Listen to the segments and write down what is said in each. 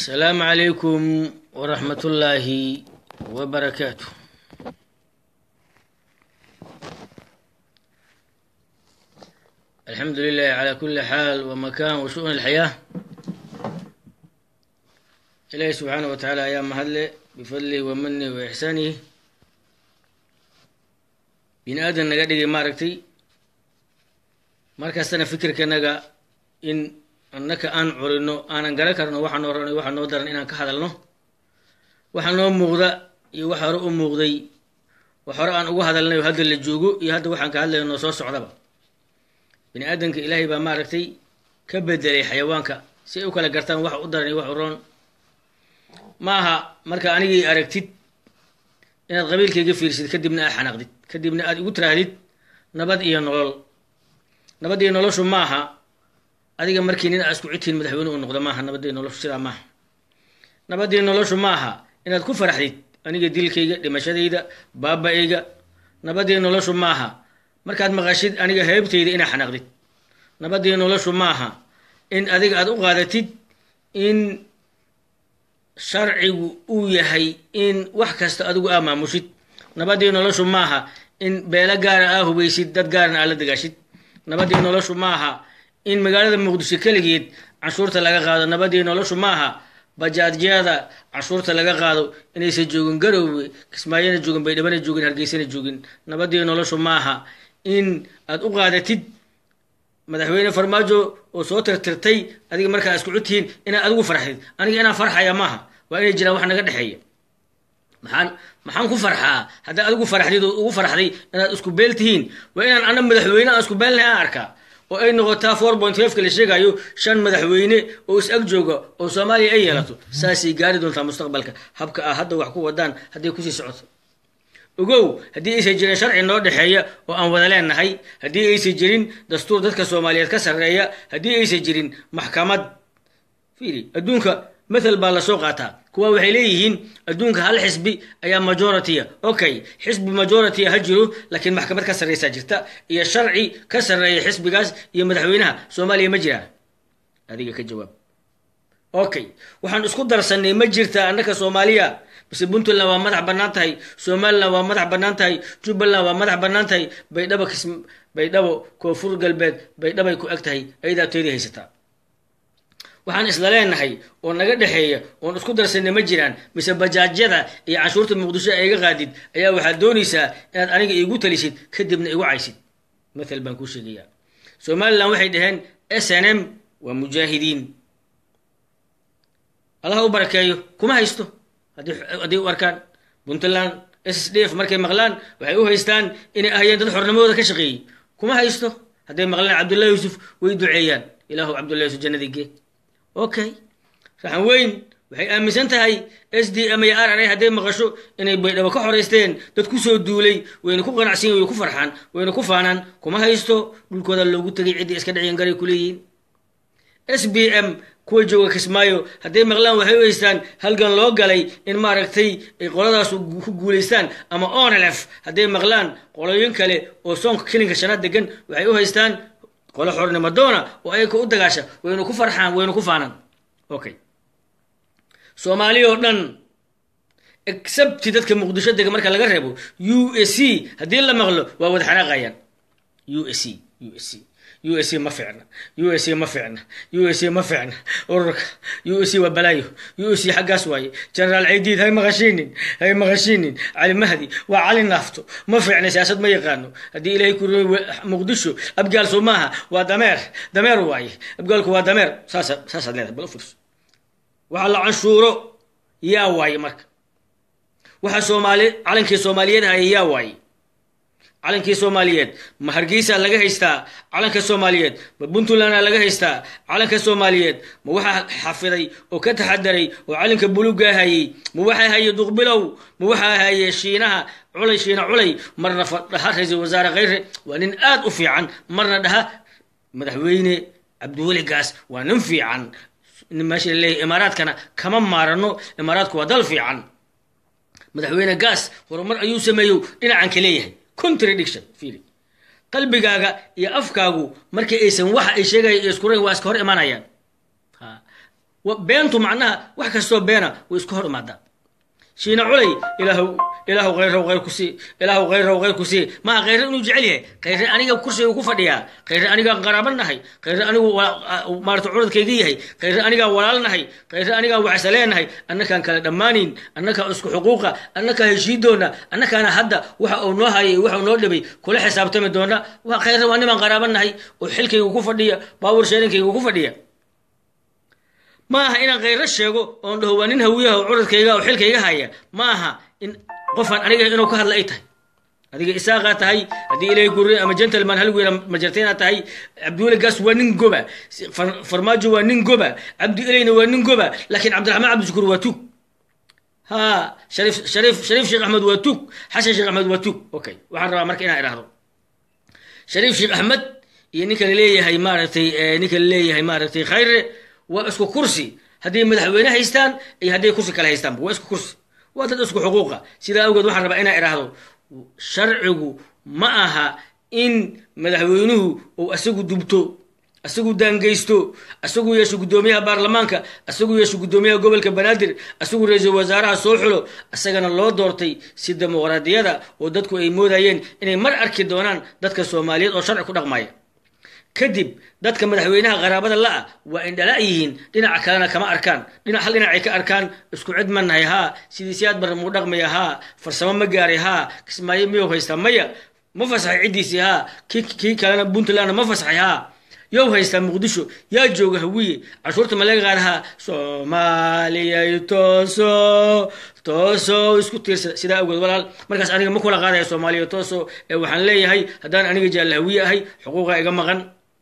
السلام عليكم ورحمة الله وبركاته الحمد لله على كل حال ومكان وشؤون الحياة إلهي سبحانه وتعالى أيام مهله بفضله ومنه وإحسانه بن آدم نقدر ما ركتي markaastana fikirkanaga in annaka aan curino aanan garan karno waxaa noo ranay waxaa noo daran inaan ka hadalno waxa noo muuqda iyo wax hore u muuqday wax hore aan ugu hadalnay oo hadda la joogo iyo hadda waxaan ka hadlayno noo soo socdaba bini aadamka ilaahay baa maaragtay ka bedelay xayawaanka si ay u kala gartaan wax u daran iyo wax u roon ma aha marka anigii aragtid inaad qabiilkayga fiirsid kadibna aad xanaaqdid kadibna aad igu tiraahdid nabad iyo nolol nabadii noloshu maaha adiga markii nin aa isku cidtihiin madaxweyne u noqdo maaha nabadii noloshu sidaa maaha nabadii noloshu maaha inaad ku faraxdid aniga dilkayga dhimashadayda baaba-ayga nabadii noloshu maaha markaad maqashid aniga heybtayda inaa xanaaqdid nabadii noloshu maaha in adiga aad u qaadatid in sharcigu uu yahay in wax kasta adigu aa maamushid nabadii noloshu maaha in beelo gaara aa hubaysid dad gaarna aa la dagaashid nabadii noloshu maaha in magaalada muqdisho keligeed canshuurta laga qaado nabadii noloshu maaha bajaajyada canshuurta laga qaado inaysan joogin garowwe kismaayona joogin baydhabana joogin hargeysana joogin nabadii noloshu maaha in aad u qaadatid madaxweyne farmaajo oo soo tirtirtay adiga markaa isku cudtihiin inaad adigu farxdid aniga inaan farxaya maaha waa inay jiraan wax naga dhexeeya maxaan maxaan ku farxaa haddaad adigu faraxdid oo ugu farxday inaad isku beel tihiin waa inaan ana madaxweyne aan isku beelnahay aan arkaa oo ay noqotaa four point fiveka la sheegayo shan madaxweyne oo is ag jooga oo soomaaliya ay yeelato saasay gaari doontaa mustaqbalka habka ah hadda wax ku wadaan hadday kusii socoto ogow haddii aysan jirin sharci noo dhexeeya oo aan wada leenahay haddii aysan jirin dastuur dadka soomaaliyeed ka sarreeya haddii aysan jirin maxkamad fiiri adduunka mathal baa lasoo qaataa kuwa waxay leeyihiin adduunka hal xisbi ayaa majority-a okay xisbi majority-a ha jiro laakiin maxkamad ka sarreysaa jirta iyo sharci ka sarreeya xisbigaas iyo madaxweynaha soomaaliya ma jiraan adiga ka jawaab okay waxaan isku darsanay ma jirta annaka soomaaliya mise puntland waa madax bannaan tahay somaliland waa madax bannaan tahay jubbaland waa madax bannaan tahay baydhabo kis baydhabo koonfur galbeed baydhabay ku eg tahay ayadaa teedii haysataa waxaan isla leenahay oo naga dhexeeya oon isku darsanay ma jiraan mise bajaajyada iyo canshuurta muqdisho ee iga qaadid ayaa waxaad doonaysaa inaad aniga iigu talisid kadibna igu caysid mathal baan kuu sheegayaa somaliland waxay dhaheen s n m waa mujaahidiin allaha u barakeeyo kuma haysto haddii u arkaan puntland s s d f markay maqlaan waxay u haystaan inay ahayeen dad xornimadooda ka shaqeeyey kuma haysto hadday maqlaan cabdullahi yuusuf way duceeyaan ilaahu cabdullahi yuusuf jannadii gee okay raxan weyn waxay aaminsan tahay s d m iyo r r a hadday maqasho inay baydhabo ka xoreysteen dad kusoo duulay wayna ku qanacsan way ku farxaan wayna ku faanaan kuma haysto dhulkooda loogu tegay ciddii iska dhacyan garay kuleeyihiin s b m kuwa jooga kismaayo hadday maqlaan waxay u haystaan halgan loo galay in maaragtay ay qoladaas ku guulaystaan ama onlf hadday maqlaan qoloyin kale oo soonka kilinka shanaad degan waxay u haystaan qolo xornimo doona oo ayaka u dagaasha waynu ku farxaan waynu ku faanaan okay soomaaliya oo dhan excepti dadka muqdisho dega marka laga reebo u s c haddii la maqlo waa wada xanaaqayaan u s c u s c u s c ma ficna u s c ma ficna u s c ma ficna ururka u s c waa balaayo u s c xaggaas waaye generaal ciidiid hay maqashiinin hay maqashiinin cali mahdi waa cali naafto ma ficna siyaasad ma yaqaano haddii ilaahay ku muqdisho abgaalso maaha waa dameer dameer waaye abgaalku waa dameer saasa saasaad leedahay bal u fiirso waxa la canshuuro yaa waaye marka waxa soomaali calankii soomaaliyeed haya yaa waaye calankii soomaaliyeed ma hargeysaa laga haystaa calanka soomaaliyeed ma puntlandaa laga haystaa calanka soomaaliyeed ma waxaa xafiday oo ka taxadaray oo calanka bulugaa hayey ma waxaa haye duqbilow ma waxaa haye shiinaha culay shiina culay marna dhaha ra-iisul wasaare kheyre waa nin aad u fiican marna dhaha madaxweyne cabdiweli gaas waa nin fiican meesha laleeyahy imaaraadkana kama maarano imaaraadku waa dal fiican madaxweyne gaas horumar ayuu sameeyo dhinacan ka leeyahay contradiction fiiri qalbigaaga iyo afkaagu markii aysan waxa ay sheegaya iyo iskurayn waa iska hor imanayaan beentu macnaha wax kastoo beena way isku hor imaadaa shiina culay ilaahu ilaahu khayrow khayr ku sii ilaahu khayrow khayr ku sii maa khayre inuu jecel yahay khayre aniga kursiga ku fadhiyaa khayre anigaa qaraaba nahay khayre anigu maarata curadkayga yahay khayre anigaa walaal nahay khayre anigaa wacsa leenahay annakaan kala dhammaanayn annakaa isku xuquuqa annakaa heshiidoona annakaana hadda waxa uu noo hayay waxa uu noo dhibay kula xisaabtami doona waa khayre waa nimaan qaraaba nahay oo xilkayga ku fadhiya baawur sheerinkayga ku fadhiya ma aha inaan khayro sheego oon dhaho waa nin hawiyaha oo curadkayga oo xilkayga haya ma aha in qofaan aniga inuu ka hadla ay tahay adiga isaaqaa tahay haddii ilaahay gurre ama gentleman hal wiila majarteenaa tahay cabdiweli gaas waa nin goba farmaajo waa nin goba cabdi ilayna waa nin goba laakiin cabdiraxmaan cabdishukuur waa tug ha sharif sharif shariif sheekh axmed waa tug xasan sheekh axmed waa tug okay waxaan rabaa marka inaan idhaahdo shariif sheekh axmed iyo ninka laleeyahay maaragtay ninka laleeyahay maaragtay khayre waa isku kursi hadday madaxweyne haystaan iyo hadday kursi kale haystaanba waa isku kursi waa dad isku xuquuqa sidaa awgeed waxaan rabaa inaan idhaahdo sharcigu ma aha in madaxweynuhu uu asagu dubto asagu daangeysto asagu yeesho guddoomiyaha baarlamaanka asagu yeesho guddoomiyaha gobolka banaadir asagu ra-iisul wasaaraha soo xulo isagana loo doortay si dimuqraadiyada oo dadku ay moodayeen inay mar arki doonaan dadka soomaaliyeed oo sharci ku dhaqmaya kadib dadka madaxweynaha qaraabada la-a waa indhala yihiin dhinaca kalena kama arkaan dhinac hal dhinacay ka arkaan isku cid ma nahay haa sidii siyaad bar muu dhaqmaya haa farsamo ma gaaray haa kismaayo miyuu haystaa maya ma fasaxay ciddiisii haa ki kii kalena puntlandna ma fasaxay haa yow haystaa muqdisho yaa jooga hawiye cashuurta ma laga qaadahaa soomaaliyay tooso tooso isku tiirsada sidaa awgeed walaal markaas aniga ma kula qaadaya soomaaliya tooso ee waxaan leeyahay haddaan aniga jaalla hawiye ahay xuquuqa iga maqan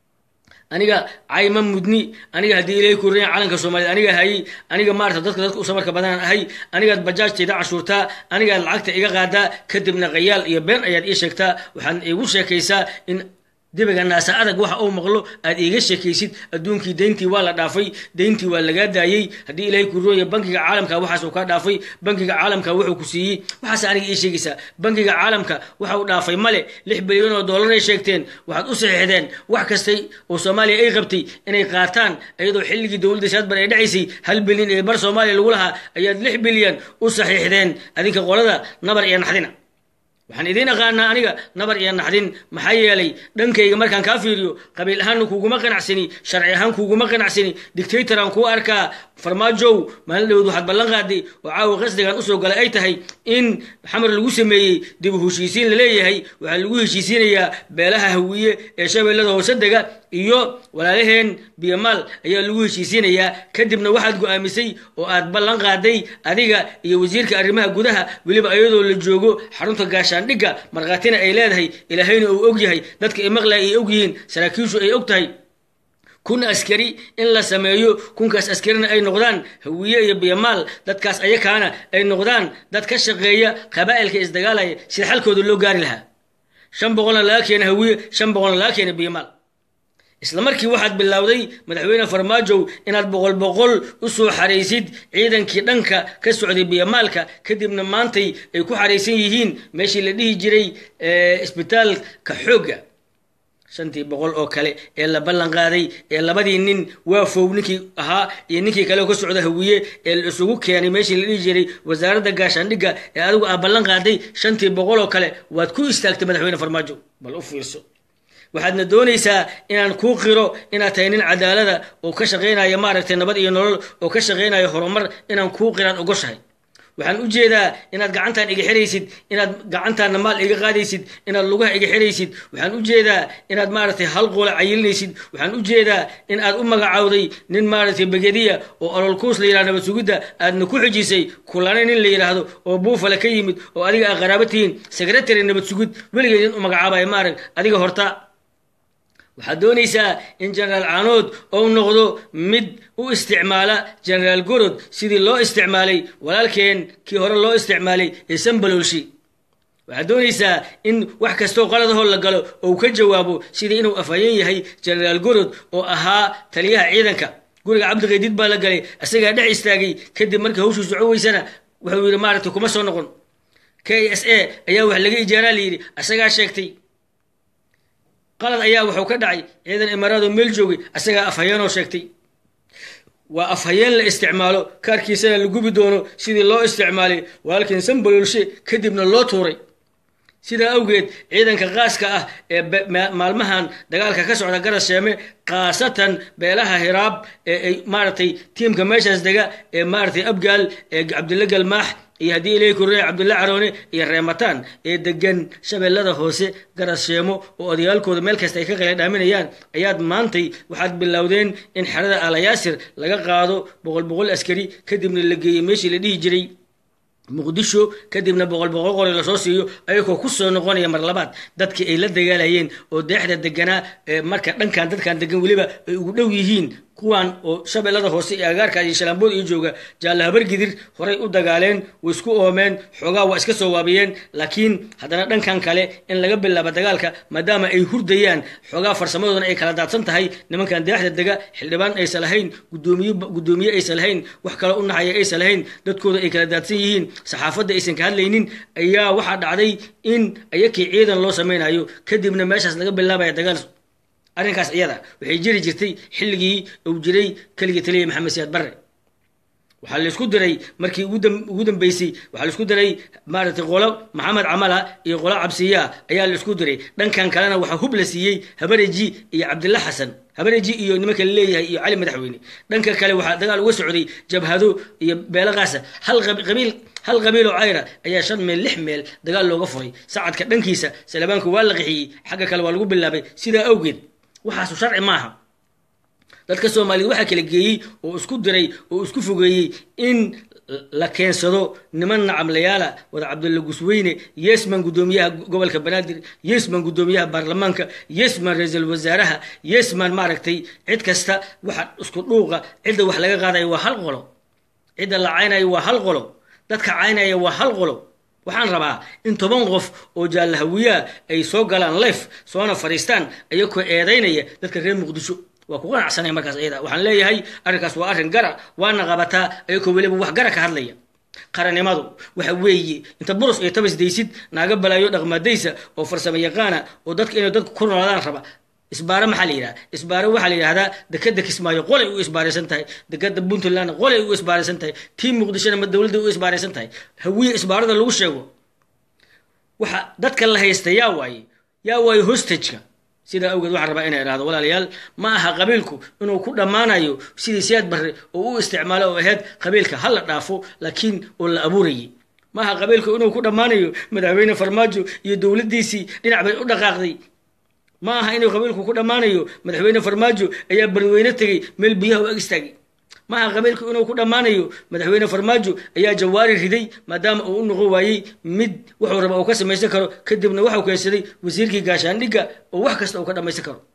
aniga cayma mudni aniga haddii ilaahay kuriya calanka soomaaliyed aniga hayay aniga maarata dadka dadka u samarka badanaan ahay anigaad bajaajtayda cashuurtaa anigaad lacagta iga qaadaa kadibna qayaal iyo been ayaad ii sheegtaa waxaad iigu sheekaysaa in dibiga naasa adag waxa uu maqlo aad iiga sheekaysid adduunkii deyntii waa la dhaafay deyntii waa lagaa daayey haddii ilaahay ku rooya bankiga caalamka waxaas uu kaa dhaafay bankiga caalamka wuxuu ku siiyey waxaas aniga ii sheegaysaa bankiga caalamka waxa uu dhaafay male lix bilyan oo dollaray sheegteen waxaad u saxiixdeen wax kastay oo soomaaliya ay qabtay inay qaataan iyadoo xilligii dowladda shaadbar ay dhacaysay hal bilyan ee bar soomaaliya lagu lahaa ayaad lix bilyan u saxiixdeen adinka qolada nabar iyo naxdina waxaan idiin aqaanaa aniga nabar iyo naxdin maxaa yeelay dhankayga markaan kaa fiiriyo qabiil ahaanna kuuguma qanacsani sharci ahaan kuuguma qanacsani dictatoraan kuu arkaa farmaajow maalin dhawood waxaad ballan qaaday oo caawa qasdigan usoo galay ay tahay in xamar lagu sameeyey dib u heshiisiin laleeyahay waxaa lagu heshiisiinayaa beelaha hawiye ee shabeellada hoose dega iyo walaalaheen biyamaal ayaa lagu heshiisiinayaa kadibna waxaad go-aamisay oo aad ballan qaaday adiga iyo wasiirka arrimaha gudaha weliba iyadoo la joogo xarunta gaashaandhigga markhaatina ay leedahay ilaahayna uu og yahay dadka ay maqlaya ay og yihiin saraakiishu ay og tahay kun askari in la sameeyo kunkaas askarina ay noqdaan hawiye iyo biyamaal dadkaas ayakaana ay noqdaan dad ka shaqeeya qabaa'ilka isdagaalaya sida xalkooda loo gaari lahaa shan boqolna laga keena hawiye shan boqolna laga keena biyamaal isla markii waxaad bilowday madaxweyne farmaajow inaad boqol boqol u soo xaraysid ciidankii dhanka ka socday biyamaalka kadibna maantay ay ku xaraysan yihiin meeshii la dhihi jiray isbitaalka xoogga shantii boqol oo kale ee la ballan qaaday ee labadii nin waafow ninkii ahaa iyo ninkii kale oo ka socda hawiye ee la isugu keenay meeshii la dhihi jiray wasaaradda gaashaandhigga ee adigu aa ballan qaaday shantii boqol oo kale waad ku istaagtay madaxweyne farmaajo bal u fiirso waxaadna doonaysaa inaan kuu qiro inaad tahay nin cadaalada oo ka shaqaynaya maaragtay nabad iyo nolol oo ka shaqaynaya horumar inaan kuu qiraad ogoshahay waxaan u jeedaa inaad gacantaan iga xiraysid inaad gacantaana maal iga qaadaysid inaad lugaha iga xiraysid waxaan u jeedaa inaad maaragtay hal qoola cayilinaysid waxaan u jeedaa in aad u magacawday nin maaragtay begediya oo ololkuus la yidhahdo nabad sugidda aadna ku xijisay kulane nin la yidhaahdo oo buufale ka yimid oo adiga aa qaraaba tihiin secretary nabad sugid weligeed nin u magacaabaya maarag adiga horta waxaad doonaysaa in genaraal caanood ou noqdo mid u isticmaala genaraal gorod sidii loo isticmaalay walaalkeen kii hore loo isticmaalay ee sambalolshi waxaad doonaysaa in wax kastoo qaladahoo la galo ou ka jawaabo sidii inuu afhayeen yahay genaraal gorod oo ahaa taliyaha ciidanka guriga cabdiqaydid baa la galay isagaa dhex istaagay kadib markii hawshuu soco weysana wuxuu yidhi maaragtay kuma soo noqon k s a ayaa wax laga ijaaraa layidhi isagaa sheegtay qalad ayaa wuxuu ka dhacay ciidan imaaraadoo meel joogay asagaa afhayeenoo sheegtay waa afhayeen la isticmaalo kaarkiisana la gubi doono sidii loo isticmaalay walaalkiin sanbalolshe kadibna loo tuuray sidaa awgeed ciidanka qaaska ah ee maalmahan dagaalka ka socda garas sheeme khaasatan beelaha hiraab ee ay maaragtay tiimka meeshaas dega ee maaragtay abgaal ee cabdilla galmaax iyo haddii ilay korre cabdulla caroone iyo reemataan ee degan shabeellada hoose garas sheemo oo odayaalkooda meel kasta ay ka qala dhaaminayaan ayaad maantay waxaad bilowdeen in xerada alayaasir laga qaado boqol boqol askari kadibna la geeyey meeshii la dhihi jiray muqdisho kadibna boqol boqol qori lasoo siiyo ayagoo kusoo noqonaya mar labaad dadkii ay la dagaalayeen oo deexda deganaa marka dhankan dadkan degan weliba ay ugu dhow yihiin kuwan oo shabeellada hoose iyo agaarka iyo shalaambood iyo jooga jaalla habargidir horay u dagaaleen way isku oomeen xoogaa waa iska soo waabiyeen laakiin haddana dhankan kale in laga bilaabo dagaalka maadaama ay hurdayaan xoogaa farsamadoodana ay kala daadsan tahay nimankan deexda dega xildhibaan aysan lahayn gudoomiye guddoomiye aysan lahayn wax kale u naxaya aysan lahayn dadkooda ay kala daadsan yihiin saxaafadda aysan ka hadlaynin ayaa waxaa dhacday in ayakii ciidan loo samaynayo kadibna meeshaas laga bilaabaya dagaal arrinkaas iyada waxay jiri jirtay xilligii uu jiray keligii taliya maxamed siyaad barre waxaa laisku diray markii ugu dambeysay waxaa laisku diray maaragtay qolo maxamed camala iyo qolo cabsiyaa ayaa la isku diray dhankan kalena waxaa hub la siiyey habareji iyo cabdilla xasan habareji iyo nimanka laleeyahay iyo cali madaxweyne dhanka kale waxaa dagaal uga socday jabhado iyo beelo qaasa hal qabiil hal qabiil oo cayra ayaa shan meel lix meel dagaal looga furay sacadka dhankiisa salabaanku waa la qixiyey xagga kale waa lagu bilaabay sidaa awgeed waxaasu sharci maaha dadka soomaaliyed waxaa kala geeyey oo isku diray oo isku fogeeyey in la keensado niman nacamlayaala wada cabdulla gusweyne yesman guddoomiyaha gobolka banaadir yesman guddoomiyaha baarlamaanka yesman ra-iisul wasaaraha yesman maaragtay cid kasta waxa isku dhuuqa cidda wax laga qaadayo waa hal qolo cidda la caynayo waa hal qolo dadka caynaya waa hal qolo waxaan rabaa in toban qof oo jaallahawiyaa ay soo galaan lef soona fadhiistaan ayagoo eedaynaya dadka reer muqdisho waa ku qanacsanaya markaas iyada waxaan leeyahay arrinkaas waa arrin gara waana qabataa ayagoo weliba wax gara ka hadlaya qarannimadu waxa weeye inta burus iyo tabas daysid naaga balaayo dhaqmadaysa oo farsamo yaqaana oo dadka inay dadku ku noolaadaan raba isbaare maxaa la yidhaha isbaare waxaa la yidhahdaa dekeda kismaayo qolay u isbaaraysan tahay dekeda puntland qolay u isbaaraysan tahay tii muqdishona ma dowladda u isbaaraysan tahay hawiye isbaarada lagu sheego waxa dadka la haysta yaa waaye yaa waaye hostageka sidaa awgeed waxaan rabaa inay idhahdo walaalayaal ma aha qabiilku inuu ku dhammaanayo sidii siyaad barre oo u isticmaalo oo ahayd qabiilka ha la dhaafo laakiin oo la abuurayay ma aha qabiilku inuu ku dhammaanayo madaxweyne farmaajo iyo dowladdiisii dhinac bay u dhaqaaqday ma aha inuu qabiilku ku dhammaanayo madaxweyne farmaajo ayaa barweyne tegey meel biyaha u ag istaagay ma aha qabiilku inuu ku dhammaanayo madaxweyne farmaajo ayaa jawaari riday maadaama uu u noqon waayey mid wuxuu raba uu ka samaysan karo kadibna waxau keensaday wasiirkii gaashaandhigga oo wax kasta uu ka dhammaysan karo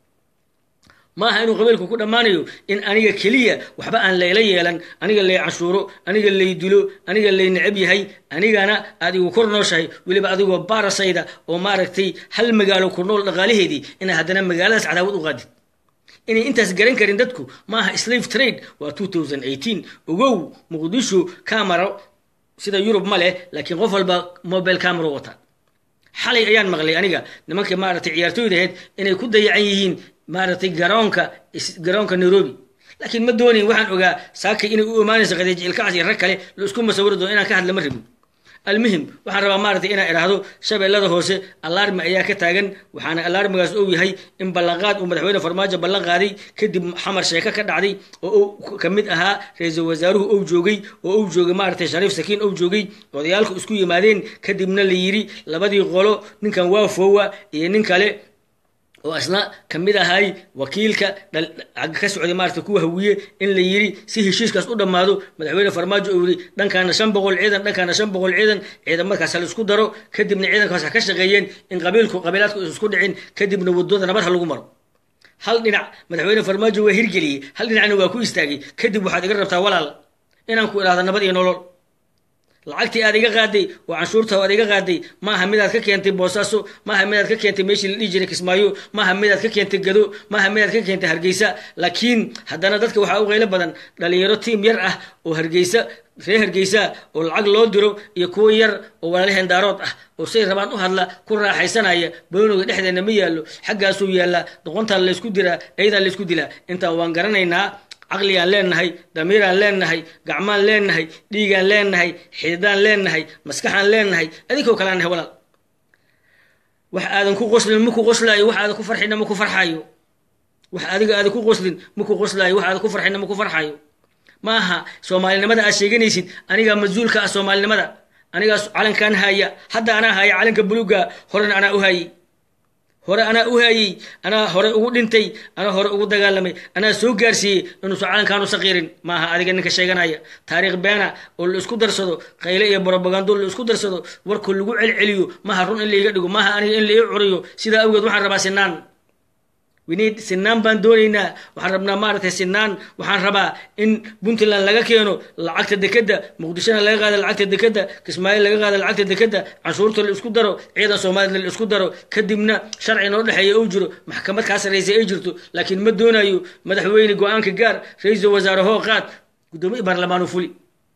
ma aha inuu qabiilku ku dhammaanayo in aniga keliya waxba aan layla yeelan aniga lay canshuuro aniga lay dilo aniga lay necab yahay anigana aad igu kor nooshahay weliba adigoo baarasayda oo maaragtay hal magaalo ku nool dhaqaalaheedii inaa haddana magaaladaas cadaawad u qaadid inay intaas garan karin dadku ma aha slave trade waa two thousand eighteen ogow muqdisho camero sida yurub ma leh laakiin qof walba mobile camero wata xalay ayaan maqlay aniga nimanka maaragtay ciyaartooyda ahayd inay ku dayacan yihiin maaragtay garoonka garoonka nairobi laakiin ma doonayn waxaan ogaa saakay inay u imaanayso qadiij ilkacaas iyo rag kale la isku masawiri doono inaan ka hadla ma rabin almuhim waxaan rabaa maaragtay inaan idhaahdo shabeellada hoose alarmi ayaa ka taagan waxaana alarmigaas ou yahay in ballanqaad uu madaxweyne farmaajo ballan qaaday kadib xamar sheeko ka dhacday oo uu ka mid ahaa ra-iisul wasaaruhu ou joogay oo ou joogay maaragtay shariif sakiin ou joogay odayaalku isku yimaadeen kadibna la yidhi labadii qolo ninkan waa foowa iyo nin kale oo isna ka mid ahay wakiilka ka socday maarata kuwa hawiye in la yiri si heshiiskaas u dhammaado madaxweyne farmaajo uu yiri dhankaana shan boqol ciidan dhankaana shan boqol ciidan ciidamadkaas la isku daro kadibna ciidankaas ha ka shaqeeyeen in qabiilku qabiilaadku isku dhicin kadibna wadooda nabad ha lagu maro hal dhinac madaxweyne farmaajo waa hirgeliyey hal dhinacna waa ku istaagay kadib waxaad iga rabtaa walaal inaan ku idhaahdo nabad iyo nolol lacagtii aad iga qaaday oo canshuurta aad iga qaaday maaha midaad ka keentay boosaaso maaha midaad ka keentay meeshii la dhihi jiray kismaayo maaha midaad ka keentay gado maaha midaad ka keentay hargeysa laakiin haddana dadka waxaa u qaylo badan dhalinyaro tiim yar ah oo hargeysa reer hargeysa oo lacag loo diro iyo kuwo yar oo walaalaheen daarood ah oo say rabaan u hadla ku raaxaysanaya booniga dhexdeena ma yaallo xaggaasuu yaallaa doqontaan laysku diraa eedaa laysku dilaa intaa waan garanaynaa caqligaan leenahay damiiraan leenahay gacmaan leenahay dhiigaan leenahay xididaan leenahay maskaxaan leenahay adinkoo kalean nahay walaal wax aadan ku qoslin maku qoslaayo wax aadan ku farxina maku farxayo wax adiga aadan ku qoslin maku qoslaayo wax aadan ku farxina maku farxayo ma aha soomaalinimada aad sheeganaysid anigaa mas-uulka ah soomaalinimada anigaas calankaan haaya hadda anaa haaya calanka buluuga horena anaa u haayey hore anaa u haayey anaa hore ugu dhintay anaa hore ugu dagaalamay anaa soo gaarsiiyey inuusan calankaanu saqiirin ma aha adiga ninka sheeganaya taariikh beena oo la isku darsado qayle iyo brobagando la isku darsado warkoo lagu celceliyo maaha run in laiga dhigo maaha aniga in la ii curiyo sidaa awgeed waxaan rabaa sinaan winid sinaan baan doonaynaa waxaan rabnaa maaragtay sinaan waxaan rabaa in puntland laga keeno lacagta dekeda muqdishona laga qaado lacagta dekeda kismaayo laga qaado lacagta dekeda canshuurta la isku daro ciidan soomaalida la isku daro kadibna sharci noo dhexeeya uu jiro maxkamad kaa sarraysa ay jirto laakiin ma doonayo madaxweyne go-aanka gaar ra-iisul wasaare hoo qaad guddoomiye baarlamaanu fuli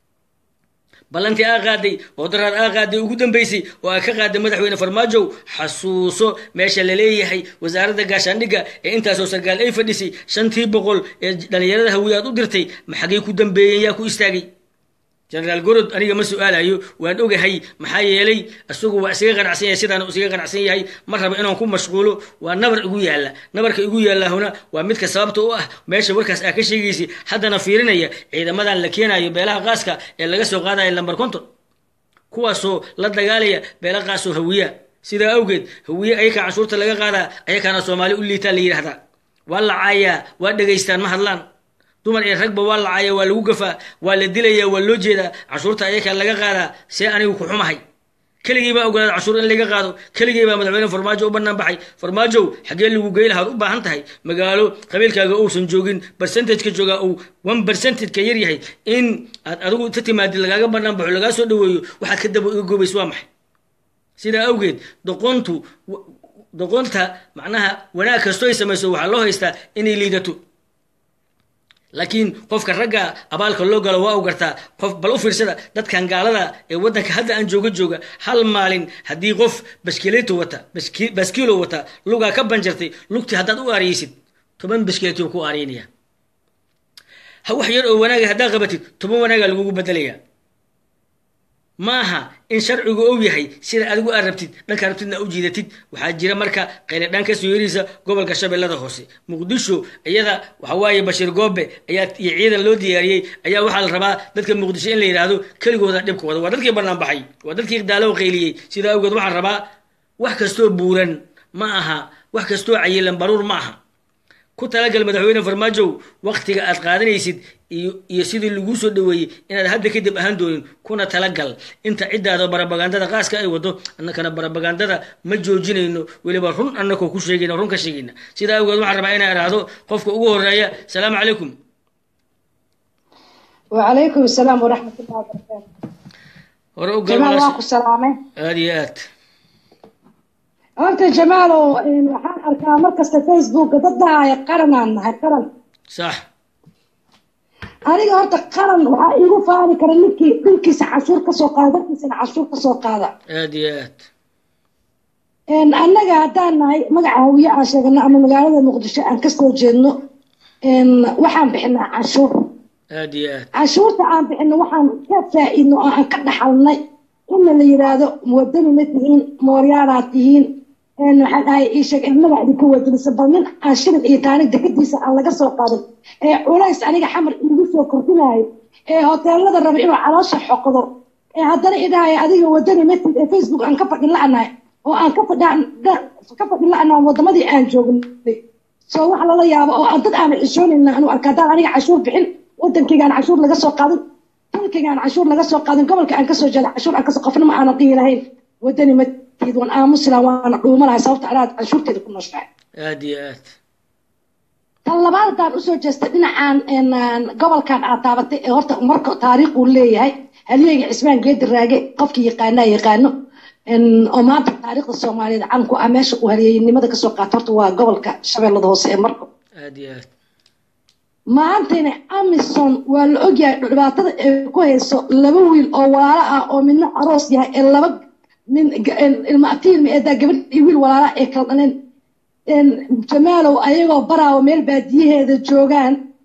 ballantii aa qaaday oo daraad aa qaaday ugu dambeysay oo aa ka qaaday madaxweyne farmaajow xasuuso meesha laleeyahay wasaaradda gaashaandhigga ee intaasoo sargaal ay fadhisay shantii boqol ee dhallinyarada hawiye aad u dirtay maxagay ku dambeeyeen yaa ku istaagay generaal gorod aniga ma su-aalayo waan ogahay maxaa yeelay isagu waa isaga qanacsan yahay sidaan isaga qanacsan yahay ma raba inaan ku mashquulo waa nabar igu yaalla nabarka igu yaallahuna waa midka sababta u ah meesha warkaas aa ka sheegaysay haddana fiirinaya ciidamadan la keenayo beelaha qaaska ee laga soo qaadaya lambar konton kuwaasoo la dagaalaya beela qaasoo hawiya sidaa awgeed hawiye ayaka canshuurta laga qaadaa ayakaana soomaali u liitaa la yidhahdaa waa la caayaa waa dhegaystaan ma hadlaan dumar iyo ragba waa la caaya waa lagu gafaa waa la dilayaa waa loo jeedaa canshuurta ayakaa laga qaadaa see anigu ku xumahay keligii baa ogolaada canshuur in laga qaado keligii baa madaxweyne farmaajo u bannaan baxay farmaajow xaggee lagu gey lahaad u baahan tahay magaalo qabiilkaaga uusan joogin percentageka joogaa uu one percentageka yar yahay in aad adigu ta timaadid lagaaga bannaan baxo lagaa soo dhaweeyo waxaad ka daba iga goobaysa waa maxay sidaa awgeed doqontu doqonta macnaha wanaag kastoo ay samayso waxaa loo haystaa inay liidato laakiin qofka ragga abaalka loo galo waa u gartaa qof bal u fiirsada dadkan gaalada ee waddanka hadda aan jooga jooga hal maalin haddii qof baskileeto wata baskiilo wata lugaa ka banjartay lugtii haddaad u aariyeysid toban baskileeto ku aariynaya ha wax yar oo wanaaga haddaad qabatid toban wanaaga lagugu bedelaya maaha in sharcigu ou yahay sida adigu aad rabtid dhankaa rabtidna u jiidatid waxaa jira marka qayladhaan kasoo yeriisa gobolka shabeellada hoose muqdisho iyada waxa waaye bashiir goobe ayaa iyo ciidan loo diyaariyey ayaa waxaa la rabaa dadka muqdisho in la yidhaahdo keligooda dhibkooda waa dadkii bannaan baxay waa dadkii daalow qayliyey sidaa awgeed waxaan rabaa wax kastoo buuran ma aha wax kastoo cayilan baruur ma aha ku talagal madaxweyne farmaajow waktiga aad qaadanaysid iyo sidii laguu soo dhaweeyey inaad hadda kadib ahaan doonin kuna talagal inta ciddaada barabagandada qaaska ay wado annakana barabagandada ma joojinayno weliba run annakoo ku sheegayna run ka sheegayna sidaa awgeed waxaan rabaa inaan idhaahdo qofka ugu horeeya asalaamu calaykum wacalaykum asalaam waraxmat ullahi wabarakaatu hore u jamaal waa ku salaamay aada iyo aad horta jamaalow waxaan arkaa markasta facebooka dad dhahaya qaranaan nahay qaran sax aniga horta qaran waxaa iigu faani kara ninkii dhulkiisa cashuur kasoo qaada dalkiisana cashuur kasoo qaada aada iyo aad annaga haddaan nahay magaca hawiye aan sheegano ama magaalada muqdisho aan kasoo jeedno waxaan bixinaa canshuur aada iyo aad canshuurta aan bixino waxaan ka faa-idno oo aan ka dhaxalnay inna la yiraahdo muwadani ma tihiin mooryaalaad tihiin waxaan dhahay ii sheeg inaga idinka wadinisa bal nin aan shilin iyo taanig dekadiisa aan laga soo qaadin ee culays aniga xamar iigu soo kordhinayo ee hoteelada raba inuu caloosha xoqdo ee haddana idhahaya adiga wadani matid ee facebook aan ka fadhin la-nahay oo aan ka fadhi ka fadhin la-nahay wadamadii aan joognay soo wax lala yaabo oo aan dad aan xishoonayna anu arka haddaan aniga cashuur bixin wadankaygaan cashuur laga soo qaadin dalkaygaan cashuur laga soo qaadin gobolka aan kasoo jeeda cashuur aan kasoo qofna ma aana dhihi lahayn wadani matid waan aamusila waana dhuumanahay sababta anaad cashuurteeda ku nooshahay aada iyo aad tan labaad haddaan usoo jeestay dhinacaan gobolkan aad taabatay ee horta marka taariikh uu leeyahay halyeega cismaan geedi raage qofkii yaqaanaa yaqaano oo maanta taariikhda soomaaliyeed caan ku ah meesha uu halyeeynimada kasoo qaato horta waa gobolka shabeellada hoose ee marko aada iyo aad maantayna amison waa la ogyahay dhibaatada ay ku hayso laba wiil oo walaalo ah oo midna aroos yahay ee laba ilma atiilma eedaa gabadh iyo wiil walaala ay kala dhaleen jamaalow ayagoo baraawa meel baadiyaheeda joogaan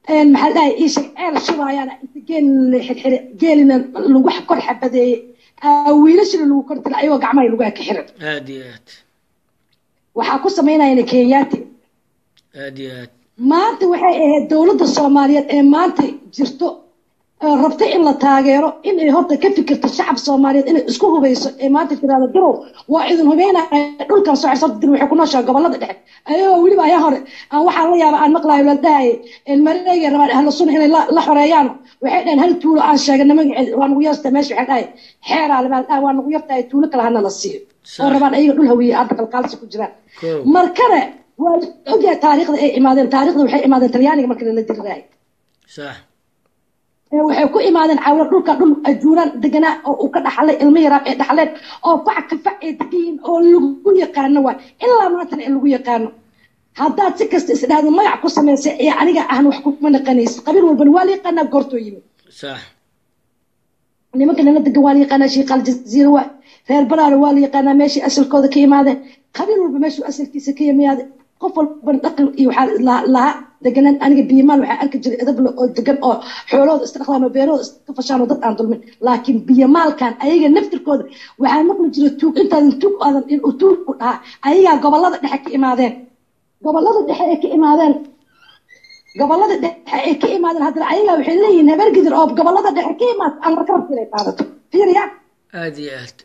maxaa dhahay iisha ceel shubaayaan inta geel la xirxire geelina lagu kor xabadeeyey wiilashina lagu kor dila ayagoo gacmaha lagu ka xiran aad iyo aad waxaa ku samaynayana kenyaati aad iyo aad maanta waxay ahayd dowladda soomaaliyeed ee maanta jirto rabta in la taageero in ay horta ka fikirto shacab soomaaliyeed inay isku hubayso ee maanta tiraahdo garow waa idin hubeynaya dhulkan soo xirsan dir waxay ku nooshaa gobolada dhexe ayagoo weliba ayaa hore aan waxaan la yaaba aan maqlayo la dhahay mareega rabaan ahlu sunna inay la xoreeyaan waxay dhaheen hal tuulo aan sheegana magaceed waa nagu yarta meesha waxay dhahay xeeraa labaa dhahay waa nagu yartahay tuulo kale hana la siiyo oo rabaan ayaga dhul hawiye hadda qalqaalsi ku jiraan markane waa ogyahay taariikhda ay imaadeen taariikhda waxay imaadeen talyaaniga marka lala diriraay sax waxay ku imaadeen cawlo dhulka dhul ajuuraan deganaa oo uu ka dhaxlay ilmo yaraab ee dhaxleen oo fac ka fac ee degayiin oo lagu yaqaano waay ilaa maantana ee lagu yaqaano haddaad si kasta isdhahdo magac ku samaysay ee aniga ahna wax kuma naqanaysa qabiil walbana waa la yaqaanaa goortoo yimid sax nimanka nala degan waa la yaqaanaa shiiqaal jaziira waay reer baraara waa la yaqaanaa meeshii asalkooda ka imaadeen qabiil walba meeshuu asalkiisa ka yimaade qof walbana dhaqan iyo waxaa lahaa deganaan aniga biyamaan waxaa arki jiray edable oo degan oo xoolahooda iska dhaqdaan oo beerahooda iska fashaan oo dad aan dulmin laakiin biyamaalkan ayaga naftirkooda waxaa maqli jiray tuug intaadan tuug aadan inuu tuug u dhahaa ayagaa gobolada dhexe ka imaadeen gobolada dhexe ay ka imaadeen gobolada dhexe ay ka imaadeen haddana ayagaa waxay leeyihiin habeer gidir oo gobolada dhexe ka imaad aan markarabka inay qaadato fiiriya aad iyo aad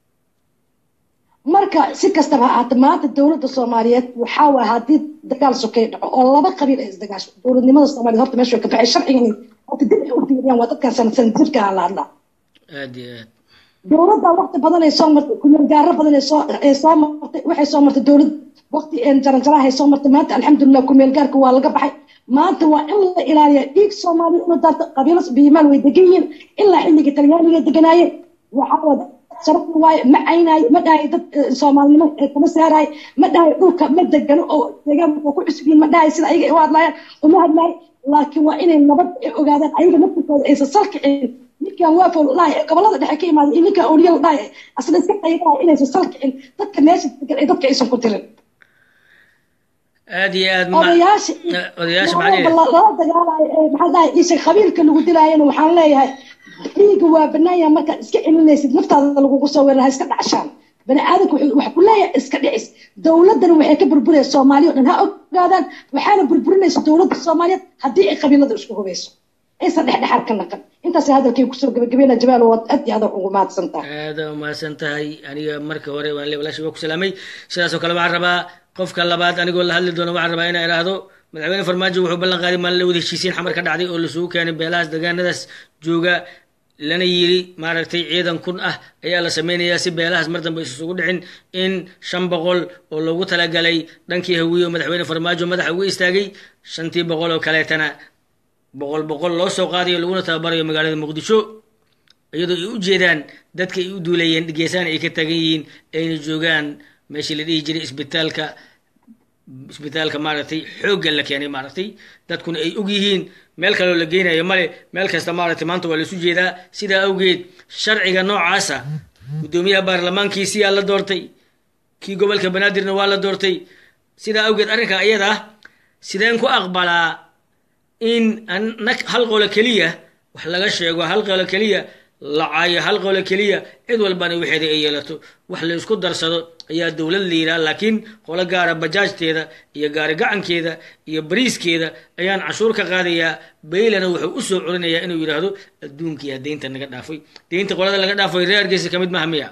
marka si kastaba ha ahaata maanta dowladda soomaaliyeed waxaa waa haddii dagaal sokay dhaco oo laba qabiil ay isdagaasho dowladnimada soomaaliyeed horta meesha way ka baxay sharcigan horta dib ay u fiiriyaan waa dadkan sanadsan jirka aan la hadlaa aad iyo aad dowladda waqti badan ay soo martay kumeel gaaro badan ay soo ay soo martay waxay soo martay dowlad waqti jaranjaraha ay soo martay maanta alxamdulilah kumeel gaarka waa laga baxay maanta waa in la ilaaliya dhiig soomaaliya una daarta qabiilo biyimaal way degan yihiin ilaa xilligii talyaaniga deganaayeen waxaa wada sharaf waaye ma caynaayo ma dhahay dad soomaalinimo kama saaraay ma dhahay dhulka ma degano oo deegaan oo ku cusub yihiin ma dhahay sida ayaga u hadlaayaan uma hadlaayo laakiin waa inay nabad ogaadaan ayaga naftirkooda aysan salkicin ninkan waafol dhahay ee gobolada dhexe ka imaaday iyo ninkan awliya dhahay asla iska qaybahay inaysan salkicin dadka meesha degan ee dadka aysan ku tirin aad iyo aad odayaasha odayaasha lala dagaalayo maxaa dhahay isha qabiilka lagu dilaayana waxaan leeyahay dhiiga waa banaanya markaad iska celinaysid naftaada lagugu soo weerara ha iska dhacshaan bani aadamka wax ku leeyahay iska dhicis dowladdana waxay ka burburaysa soomaaliya o dhan ha ogaadaan waxaana burburinaysa dowladda soomaaliyeed haddii ay qabiilada isku hubayso aysan dhexdhexaad ka naqan intaas hadalkay kusoo gabagabeena jabaal waad aad iyo aad ugu mahadsan tahay aada umahadsan tahay aniga marka hore waan le walaashay waa ku salaamay sidaasoo kale waxaan rabaa qofka labaad anigoo la hadli doono waxaan rabaa inaan idhaahdo madaxweyne farmaajo wuxuu ballan qaaday maalin la wada heshiisiin xamar ka dhacday oo lasugu keenay beelahaas deegaanadaas jooga lana yiri maaragtay ciidan kun ah ayaa la sameynayaa si beelahaas mar dambe isugu dhicin in shan boqol oo loogu talagalay dhankii hawiye oo madaxweyne farmaajo madaxa ugu istaagay shantii boqol oo kaleetana boqol boqol loo soo qaadayo laguna tababarayo magaalada muqdisho iyadoo ay u jeedaan dadka ay u duulayeen geesaan ay ka tagan yihiin ayna joogaan meeshii la dhihi jiray isbitaalka isbitaalka maaragtay xoogga la keenay maaragtay dadkuna ay og yihiin meel kaloo la geynayo male meel kasta maaragtay maanta waa laisu jeedaa sidaa awgeed sharciga noocaasa guddoomiyaha baarlamaankiisiyaa la doortay kii gobolka banaadirna waa la doortay sidaa awgeed arrinka iyada ah sideen ku aqbalaa in hal qolo keliya wax laga sheego hal qolo keliya la caayo hal qolo keliya cid walbana waxeeda ay yeelato wax la isku darsado ayaa dowlad la yidhaha laakiin qolo gaara bajaajteeda iyo gaari gacankeeda iyo bariiskeeda ayaan cashuur ka qaadayaa baylana wuxuu u soo corinayaa inuu yidhaahdo adduunkiyaa deynta naga dhaafay deynta qolada laga dhaafay reer hargeysa ka mid maha miya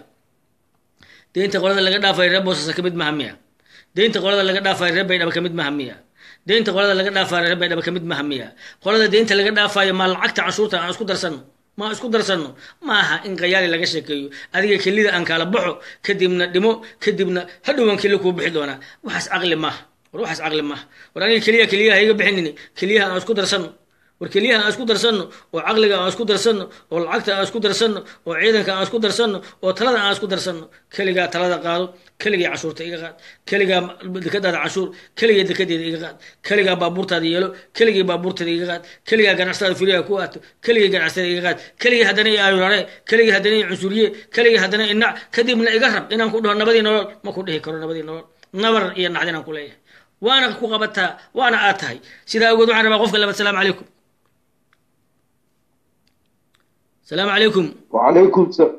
deynta qolada laga dhaafay reer boosasa ka mid maha miya deynta qolada laga dhaafay reer baydhaba ka mid maha miya deynta qolada laga dhaafayo reer baydhaba ka mid maha miya qolada deynta laga dhaafayo maa lacagta cashuurta aan isku darsano ma isku darsanno ma aha in qayaali laga sheekeeyo adiga kelida aan kala baxo kadibna dhimo kadibna hadhowan keli kuu bixi doonaa waxaas caqli maaha war waxaas caqli maaha war aniga keliya keliyaha iga bixinin keliyaha aan isku darsanno war keliyaha aan isku darsanno oo caqliga aan isku darsanno oo lacagta aan isku darsanno oo ciidanka aan isku darsanno oo talada aan isku darsanno keligaa talada qaado keligay cashuurta iga qaad keligaa dekadaada cashuur keligay dekadeeda iga qaad keligaa baabuurtaada yeelo keligay baabuurtaada iga qaad keligaa ganacsatada furiyaha ku aato keligay ganacsatada iga qaad keligay haddana i ayurare keligay haddana i cunsuriye keligay haddana inac kadibna iga rab inaan ku dhaho nabadii nolol ma ku dhihi karo nabadii nolol nabar iyo nacdinaan ku leeyahay waana ku qabataa waana aad tahay sidaa awgeed waxaan rabaa qofka labaad salaamu calaykum salaamu calaykum وعليكم السلام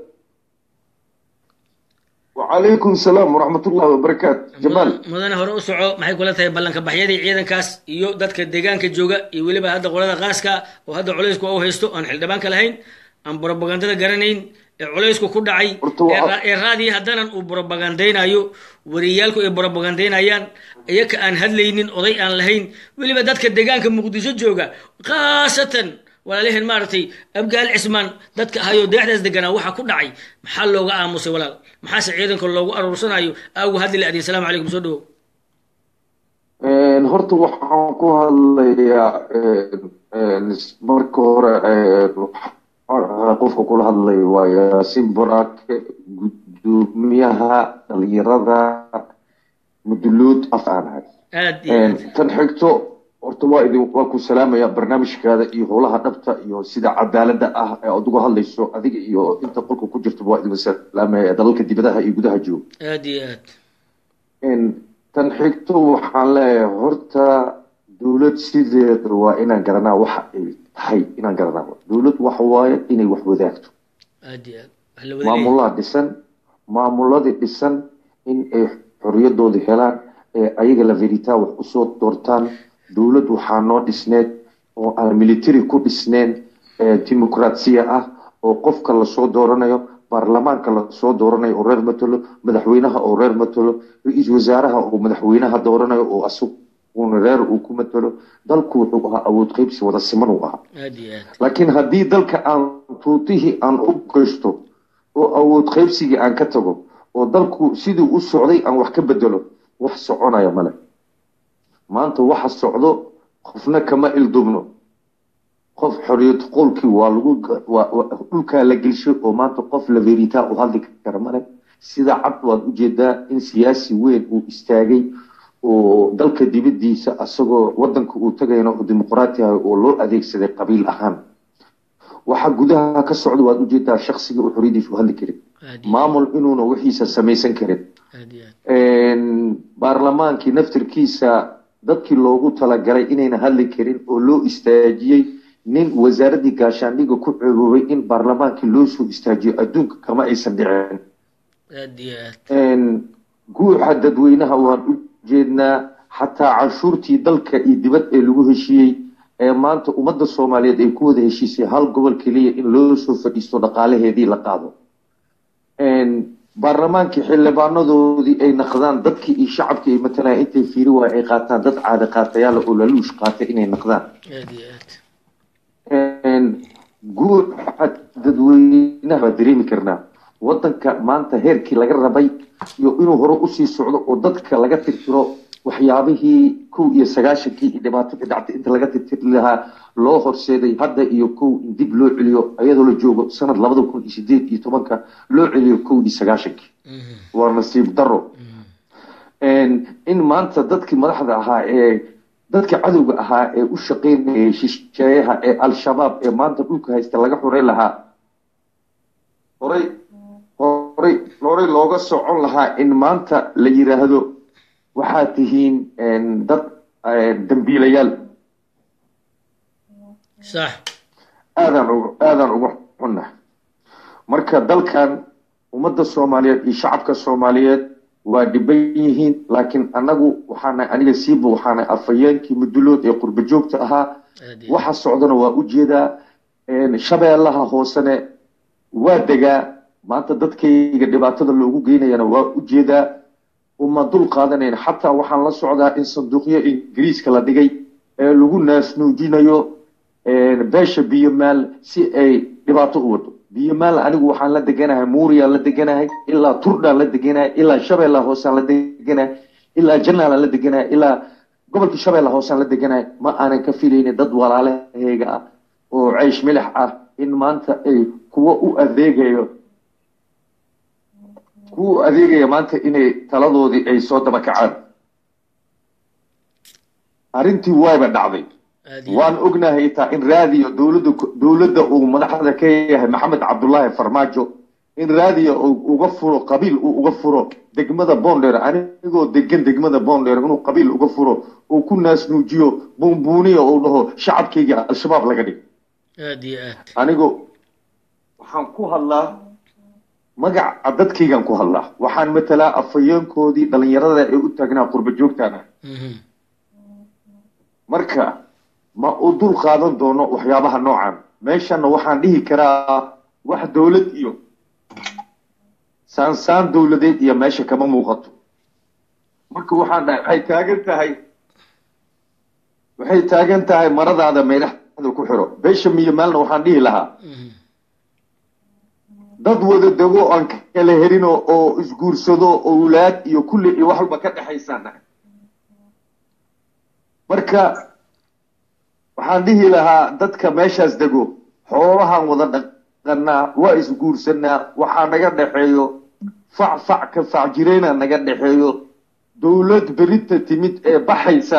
وعليكم السلام ورحمة الله وبركاته جمال mudane hore u soco maxay kula tahay ballanka baxyadii ciidankaas iyo dadka deegaanka jooga iyo weliba hadda qolada qaaska oo hadda culaysku u haysto aan xildhibaanka lahayn aan brobagandada garanayn ee culaysku ku dhacay Horta waa- ee ra- ee raadii haddanan uu brobagandaynayo wariyaalku ay brobagandaynayaan iyaka aan hadlaynin oday aan lahayn weliba dadka deegaanka muqdisho jooga khaasatan walaalaheen maaragtay abgaal cismaan dadka ahayoo deexdaas deganaa waxaa ku dhacay maxaa looga aamusay walaal maxaase ciidanka loogu aruursanayo aagu hadli la adin salaamu calaykum soo dhawow Een, horta waxaan ku hadlayaa een, een, marka hore een, waxaan qofka kula hadlay waa yaasiin boraake gudoomiyaha dhalinyarada muduluud afaanahay aad iyo aad tan xigto horta waa idin waa ku salaamaya barnaamijkaada iyo howlaha dhabta iyo sida cadaalada ah ee aad uga hadlayso adiga iyo inta qolka ku jirta waa idin salaamaya dalalka dibadaha iyo gudaha jooga aad iyo aad Een, tan xigto waxaan leeyahay horta dowlad sideeda waa inaan garanaa waxa ay tahay inaan garanaa dowlad waxa waaye inay wax wadaagto aad iyo aad wax la wada leeyahay. maamulaha dhisan maamuladii dhisan in ay xoriyadooda helaan ee ayaga la veritaa wax usoo doortaan dowlad waxaa noo dhisneed oo aan military ku dhisneen ee dimuqraasiya ah oo qofka lasoo dooranayo baarlamaanka lasoo dooranayo oo reer matalo madaxweynaha oo reer matalo ra-iisul wasaaraha oo madaxweynaha dooranayo oo asaguna reer uu ku matalo dalku wuxuu ahaa awood qeybsi wada siman uu ahaa aad iyo aad laakiin haddii dalka aan tuutihii aan u geysto oo awood qaybsigii aan ka tago oo dalku sidii u socday aan wax ka bedelo wax soconaya male maanta waxa socdo qofna kama ildubno qof xoriyad qolkii waa lagu waa- waa- dhulkaa la gelshay oo maanta qof la veritaa u hadli kara male sida cad waad ujeedaa in siyaasi weyn uu istaagay oo dalka dibadiisa asagoo wadanka uu tagayna oo dimuqraati ah oo loo adeegsaday qabiil ahaan waxa gudaha ka socda waad ujeedaa shaksiga uu xoriyadiisa u hadli karin aad iyo maamul inuuna wixiisa samaysan karin aad iyo aad Een, baarlamaankii naftirkiisa dadkii loogu talagalay inayna hadli karin oo loo istaajiyey nin wasaaradii gaashaandhiga ku ceeboobay in baarlamaankii loo soo istaajiyo adduunka kama aysan dhicin aad iyo aad Een, guuxa dadweynaha waan u jeednaa xataa canshuurtii dalka iyo dibad ee lagu heshiiyey ee maanta ummadda soomaaliyeed ay ku wada heshiisay hal gobol keliya in loo soo fadhiisto dhaqaalaheedii la qaado Een, baarlamaankii xildhibaanadoodii ay naqdaan dadkii iyo shacabkii ay matalayaan intay fiiri waay ay qaataan dad caada qaatayaal oo laluush qaatay inay naqdaan aad iyo aad Een, guuxa dadweynaha waa dareemi karnaa wadanka maanta heerkii laga rabay iyo inuu hore usii socdo oo dadka laga tirtiro waxyaabihii kow iyo sagaashankii iyo dhibaatadii dhacday inta laga tirtiri lahaa loo horseeday hadda iyo kow in dib loo celiyo iyadoo la joogo sanad labada kun iyo sideed iyo tobanka loo celiyo kow iyo sagaashankii Mhm, waa nasiib daro mhm. Een, in maanta dadkii madaxda ahaa ee dadka cadowga ahaa ee u shaqeynayay shisheeyaha ee al-shabaab ee maanta dhulka haysta laga xuray lahaa horay horay horay looga socon lahaa in maanta la yiraahdo waxaad tihiin een, dad een, dambiilayaal sax aadaan uga aadaan uga xunnahay marka dalkan ummadda soomaaliyeed iyo shacabka soomaaliyeed waa dhiban yihiin laakiin anagu waxaana aniga siiba waxaana afhayeenkii mudulood ee qurba joogta ahaa aad iyo waxa socdana waa u jeedaa een, shabeellaha hoosene waa degaa maanta dadkayga dhibaatada loogu geynayana waa u jeedaa uma dul qaadanayn xataa waxaan la socdaa in sanduuqyo ingiriiska la dhigay ee lagu naasnuujinayo een, beesha biyomaal si ay dhibaato u wado biyomaal anigu waxaan la deganahay muuriyaan la deganahay ilaa turdhaan la deganahay ilaa shabeellaha hoosaan la deganahay ilaa janaalaan la deganahay ilaa gobolka shabeellaha hoosaan la deganahay ma aanan ka filaynin dad walaalahayga ah oo ceysh milix ah in maanta ay kuwa u adeegayo kuwa u adeegaya maanta inay taladoodii ay soo daba kacaan arrintii wayba dhacday aad iyo waan ognahay taa in raadiyo dowladda dowladda uu madaxda ka yahay maxamed cabdullaahi farmaajo in raadiya uu uga furo qabiil uu uga furo degmada boondheer anigoo degan degmada boondheer inuu qabiil uga furo uu ku naasnuujiyo buunbuuniya uu dhaho shacabkayga al-shabaab laga dhig aad iyo aad anigu waxaan ku hadlaa magaca dadkaygaan ku hadlaa waxaan matalaa afhayeenkoodii dhallinyarada ee u taagnaa qurba joogtaan ah Mhm. marka ma u dul qaadan doono waxyaabaha noocan meeshana waxaan dhihi karaa wax dowlad iyo saansaan dowladeed iyo meesha kama muuqato marka waxaan dhahay waxay taagan tahay waxay taagan tahay maradaada meydhaxda ku xiro beesha miyo maalna waxaan dhihi lahaa Mhm. dad wada dego aan kala helin oo- oo isguursado owlaad iyo kulli iyo wax walba ka dhexaysaan nahay marka waxaan dhihi lahaa dadka meeshaas dego xoolahaan wada dhaqanaa waa isguursanaa waxaa naga dhexeeyo fac fac ka fac jireyna naga dhexeeyo dowlad berinta timid ee baxaysa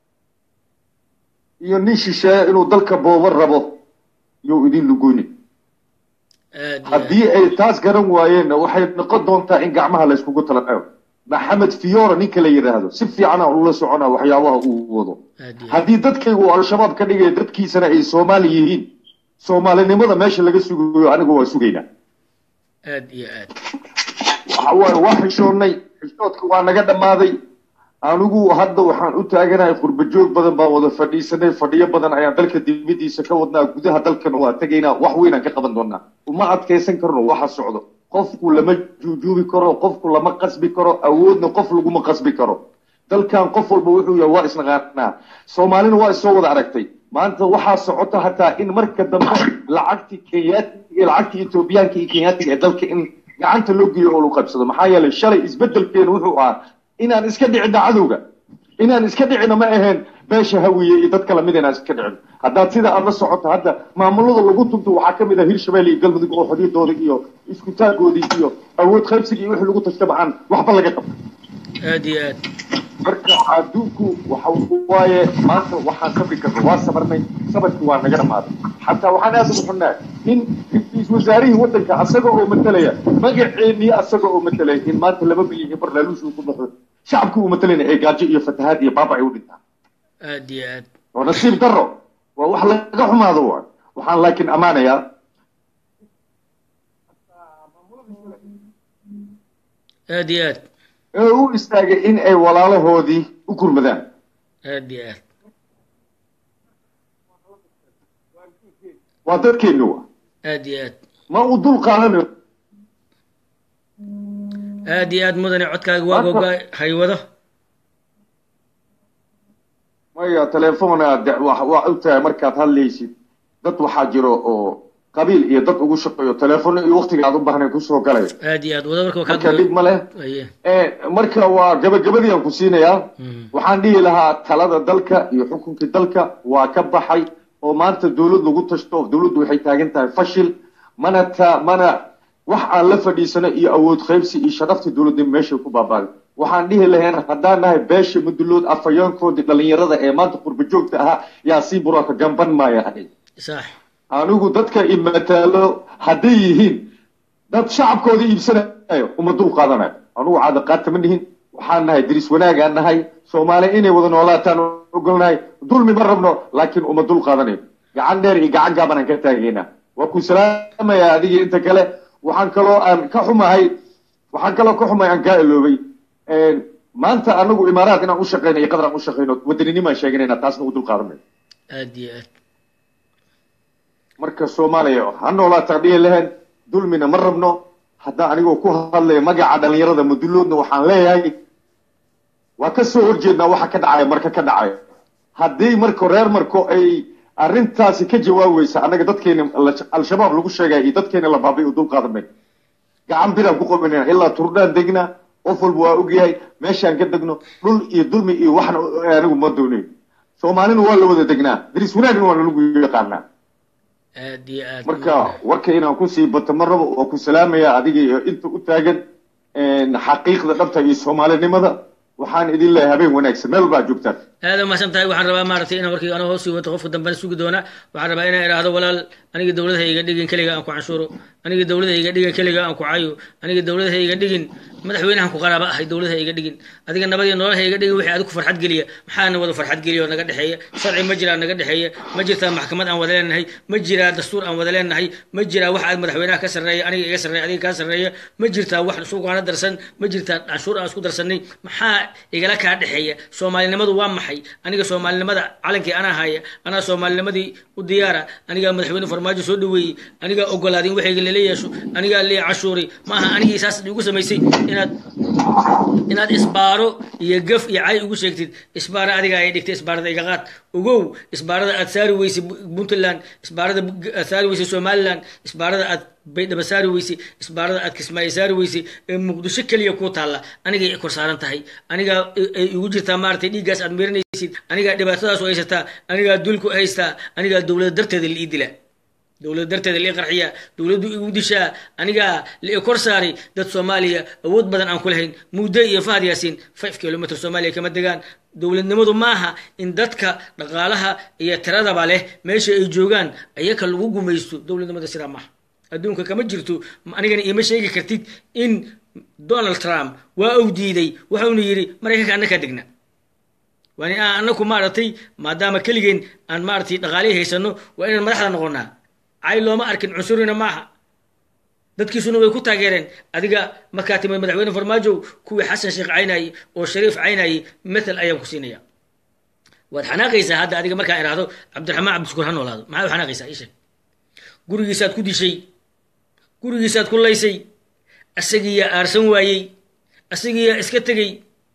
iyo nin shisheeye inuu dalka boobo rabo yuu idin lugoyni aad iyo aad haddii ay taas garan waayeenna waxay noqon doontaa in gacmaha layskugu talaqayo maxamed fiora ninka la yidhaahdo si fiican aan ula soconaa waxyaabaha uu wado aad iyo aad haddii dadkaygu uu al-shabaab ka dhigaya dadkiisana ay soomaali yihiin soomaalinimada meesha laga sugayo anigu waa sugaynaa aad iyo aad waxa waaye waa xishoonnay xishoodka waa naga dhammaaday anigu hadda waxaan u taaganahay qurba joog badan baan wada fadhiisanay fadhiyo badan ayaan dalka dibadiisa ka wadnaa gudaha dalkana waa tegaynaa wax weynaan ka qaban doonaa uma adkaysan karno waxa socdo qofku lama juujuubi karo qofku lama qasbi karo awoodna qof laguma qasbi karo dalkan qof walba wuxuu yahay waa isnaqaanaa soomaalina waa isoo wada aragtay maanta waxaa socota hataa in marka dambe lacagtii kenyaatiga lacagtii etoobiyaanka iyo kenyaatiga ee dalka in gacanta loo geeyo oo lagu qabsado maxaa yeelay shalay isbedelkeenu wuxuu ahaa inaan iska dhicina cadowga inaan iska dhicina ma ahayn beesha hawiye iyo dad kala mid inaan iska dhicino haddaad sida aad la socoto hadda maamulada lagu tunto waxaa ka mid ah hirshabelle iyo galmudug oo xodiyadooda iyo iskutaagoodii iyo awood qaybsiga iyo wixii lagu tashtaba aan waxba laga qabto aad iyo aad marka adduunku waxa waaye maanta waxaan sabri karno waa sabarnay sabarkii waa naga dhamaaday xataa waxaan aad ugu xunnaa in ra-iisul wasaarihii waddanka asaga oo matalaya magaceennii asaga oo matalaya in maanta laba bilyan iyo barlaaluush uu ku baxo shacabkii uu matalayna ee gaajo iyo fatahaad iyo baaba ay u dhintaan aad iyo aad oo nasiib darro waa wax laga xumaado waa waxaan laakiin ammaanayaa aad iyo aad ee u istaagay in ay walaalahoodii u gurmadaan aad iyo aad waa dadkeenni wa aad iyo aad ma u dul qaadanayo aad iyo aad mudane codkaaga waa Maanta- gogaa haywado maya telefoona de- wa- waa og tahay markaad hadlaysid dad waxaa jiro oo qabiil iyo dad ugu shaqeeyo telefono iyo waqtiga aad u baahnayn kusoo galay aad iyo aad wado marka waa marka dhib kaa ma leh aye Eh, marka waa gabagabadii aan ku siinayaa Mhm. waxaan dhihi lahaa talada dalka iyo xukunkii dalka waa ka baxay oo maanta dowlad lagu tashto dowladdu waxay taagan tahay fashil mana ta mana wax aan la fadhiisano iyo awood qaybsi iyo sharaftii dowladnimo meeshay ku baabaaday waxaan dhihi lahayn haddaan nahay beesha mudulood afhayeenkoodii dhallinyarada ee maanta qurba joogta ahaa yaa sii buraaka gamban maaya ahay sax anigu dadka imataalo hadday yihiin dad shacabkooda iibsanayo uma dul qaadanayo anugu caada qaata ma nihin waxaan nahay diris wanaagaan nahay soomaali inay wada noolaataan ogolnahay dulmi ma rabno laakiin uma dul qaadanayo gacan dheer iyo gacan gaaban aan ka taagaynaa waa ku salaamayaa adigii inta kale waxaan kaloo aan ka xumahay waxaan kaloo ka xumahay aan kaa iloobay maanta anagu imaaraad inaan u shaqeyno iyo qadar aan u shaqeyno wadaninimo aan sheeganayna taasna u dul qaadanayo aad iyo aad marka soomaaliya ha noolaataan dhihi lahayn dulmina ma rabno haddaa anigoo ku hadlaya magaca dhalinyarada maduloodna waxaan leeyahay waa ka soo horjeednaa waxa ka dhacaya marka ka dhacaya haddii marka reer marko ay arrintaasi ka jawaabaysa annaga dadkeena al-shabaab lagu sheegaya iyo dadkeena la baabay u dul qaadan mayno gacan biraan ku qabanayna ilaa turdhaan degnaa qof walba waa ogyahay meeshaan ka degno dhul iyo dulmi iyo waxna anigu ma doonayn soomaalina waa la wada degnaa diris wanaagna waa nalagu yaqaanaa aad iyo aad marka warka inaan kusii bato ma rabo waa ku salaamaya adiga iyo inta u taagan xaqiiqda dhabta iyo soomaalinimada waxaan idin leeyahay habeen wanaagsan meel baa joogtaan aada umahadsan tahay waxaan rabaa maaragtay inaan warkii anoo hoos sii wato qofka dambena sugi doona waxaan rabaa inaan idhaahdo walaal aniga dowladaha iga dhigin keliga aan ku canshuuro aniga dowlada iga dhigin keliga aan ku cayo aniga dowlada ha iga dhigin madaxweynahan ku qaraaba ahay dowlada ha iga dhigin adiga nabad iyo nolol ha iga dhigin wixii adigu farxad geliya maxaana wada farxad geliya oo naga dhexeeya sharci ma jiraa naga dhexeeya ma jirtaa maxkamad aan wada leenahay ma jiraa dastuur aan wada leenahay ma jiraa wax aad madaxweynaha ka sarreeya aniga iga sarreeya adiga kaa sarreeya ma jirtaa wax suuqaana darsan ma jirtaa canshuur aan isku darsanay maxaa igala kaa dhexeeya soomaalinimadu waa maxay aniga soomaalinimada calankii anaa haya anaa soomaalinimadii u diyaara anigaa madaxweyne farmaajo soo dhaweeyey anigaa ogolaadin waxayga lala yeesho anigaa lee cashuuri maaha anigii saas igu samaysay inaad inaad isbaaro iyo gaf iyo cay ugu sheegtid isbaara adiga ay dhigtay isbaarada iga qaad ogow isbaarada aad saari weysay puntland isbaarada aad saari weysay somaliland isbaarada aad baydhaba saari weysay isbaarada aad kismaayo saari weysay ee muqdisho keliya ku taalla anigay kor saaran tahay anigaa ay igu jirtaa maaragtay dhiiggaas aad miranaysid anigaa dhibaatadaas u haysataa anigaa dulku haystaa anigaa dowlada darteeda la ii dilaa dowlada darteeda lii qarxiyaa dowladdu igu dishaa anigaa lii kor saaray dad soomaaliya awood badan aan ku lahayn muddo iyo fahad yaasiin five kilomitr soomaaliya kama degaan dowladnimadu maaha in dadka dhaqaalaha iyo tiradaba leh meesha ay joogaan ayaka lagu gumaysto dowladnimada sidaa maaha adduunka kama jirto anigana iima sheegi kartid in donald trump waa uu diiday waxauna yidhi maraykanka annakaa degna waani aan annaku maaragtay maadaama keligeen aan maaragtay dhaqaalihii haysano waa inaan madaxda noqonaa cay looma arkin cunsurina maaha dadkiisuna way ku taageereen adiga markaa timid madaxweyne farmaajow kuwii xasan sheekh caynayey oo shariif caynayey mathal ayaan ku siinaya waad xanaaqaysaa hadda adiga markaan idhaahdo cabdiraxmaan cabdishukuur ha noolaado maxaa u xanaaqaysaa ii sheeg gurigiisaad ku dishay gurigiisaad ku laysay asagiiyaa aarsan waayey asagiiyaa iska tegey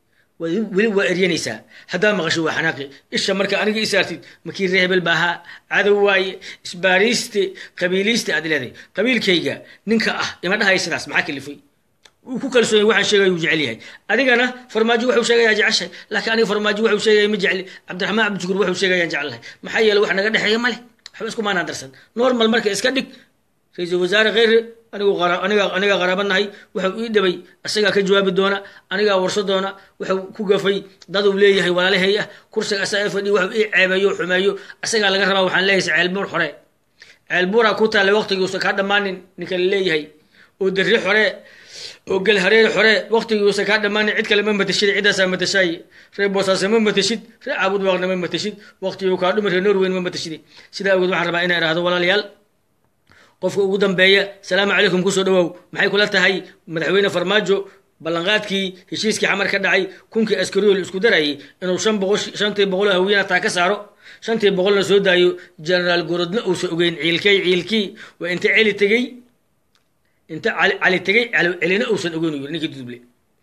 weli waa eryanaysaa haddaa maqasho waa xanaaqi isha marka aniga isaartid makii ree hebel baahaa cadow waaye isbaariiste qabiiliiste aad leedahay qabiilkayga ninka ah ima dhahaya sidaas maxaa kalifay wuu ku kalsoonyay waxaan sheegaya wuu jecel yahay adigana farmaajo wuxuu sheegayaa jeceshay laakiin aniga farmaajo wuxuu sheegaya ma jecli cabdiraxmaan cabdishukuur wuxuu sheegayaan jecelahay maxaa yeele wax naga dhexeeya male waxba isku maanaan darsan normal marka iska dhig ra-iisul wasaare kheyre anigu aniga anigaa qaraabanahay waxau ii dhabay asagaa ka jawaabi doona anigaa warso doona waxau ku gafay dad uu leeyahay walaalahay ah kursiga asaga fadhi waxau ii ceebeeyo xumeeyo asagaa laga rabaa waxaan leeyahay ceelbuur xore ceelbuuraa ku taallay waqtigiiusa kaa dhammaanin ninka la leeyahay oo darri xore oo gel hareer xore waqtigiiusa kaa dhammaanin cid kale ma matashid ciddaasaa matashaay reer boosaase ma matashid reer caabud waaqna ma matashid waqtigii kaa dhumi reer norweyn ma matashid sidaa awgeed waxaan rabaa inaan idhahdo walaalayaal qofka ugu dambeeya salaamu calaykum kusoo dhawow maxay kula tahay madaxweyne farmaajo ballanqaadkii heshiiskii xamar ka dhacay kunkii askariyool isku darayay inuu shan boqol shantii boqol oo hawiyana taa ka saaro shantii boqolna soo daayo generaal gorodna uusan ogeyn ciilkay ciilkii waa inta celi tegey inta cali tegey celina uusan ogeyn yiri ninkii duduble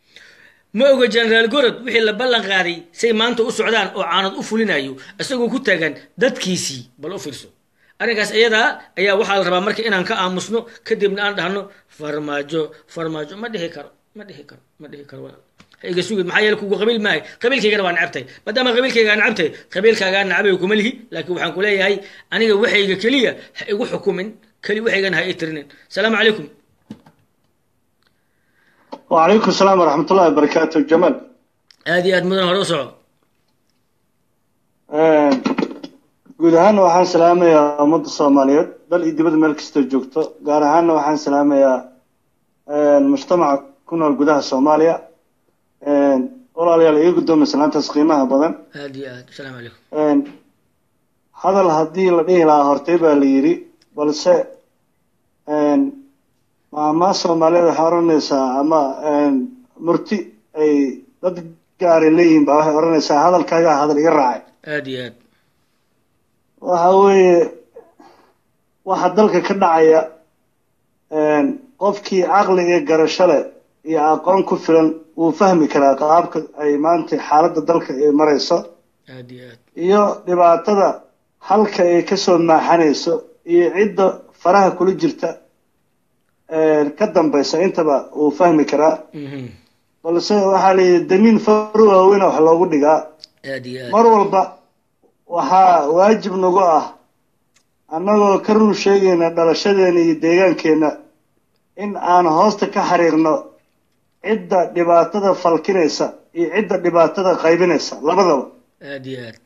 ma oga generaal gorod wixii la ballan qaaday say maanta u socdaan oo caanad u fulinayo isagoo ku taagan dadkiisii bal u fiirso arrinkaas iyadaa ayaa waxaa la rabaa marka inaan ka aamusno kadibna aan dhahno farmaajo farmaajo ma dhihi karo ma dhihi karo ma dhihi karo ha iga sugid maxaa yeele kugu qabiil maahay qabiilkaygana waa necabtay maadaama qabiilkaygaa necabtay qabiilkaagaa nacabay kuma lihi laakiin waxaan ku leeyahay aniga waxayga keliya ha igu xukumin keli waxaygana ha ii tirinin salaamu calaykum وعليكم السلام ورحمة الله وبركاته جمال aad iyo aad mudan hore u soco guud ahaanna waxaan salaamayaa ummadda soomaaliyeed dal iyo dibadda meel kastoo joogto gaar ahaanna waxaan salaamayaa mujtamaca ku nool gudaha soomaaliya walaalayaal iga guddoomay salaantaas qiimaha badan aad iyo aad asalaamu calaykum hadal haddii la dhihi lahaa hortay baa la yidhi balse maamaa soomaaliyeed waxay odhanaysaa ama murti ay dad gaaray leeyihiin baa waxay odhanaysaa hadalkaagaa hadal iga raacay aad iyo aad waxa weeye waxa dalka ka dhacaya qofkii caqli iyo garasho leh iyo aqoon ku filan wuu fahmi karaa qaabka ay maanta xaaladda dalka ay marayso aad iyo aad iyo dhibaatada halka ay kasoo maaxanayso iyo cidda faraha kula jirta ka dambaysa intaba wuu fahmi karaa Mhm. balse waxaa la yidhi damiin faru waaweyna wax loogu dhigaa aad iyo aad mar walba waxaa waajib nagu ah annagoo ka run sheegayna dhalashadeena iyo deegaankeenna in aan hoosta ka xariirno cidda dhibaatada falkinaysa iyo cidda dhibaatada qaybinaysa labadaba aad iyo aad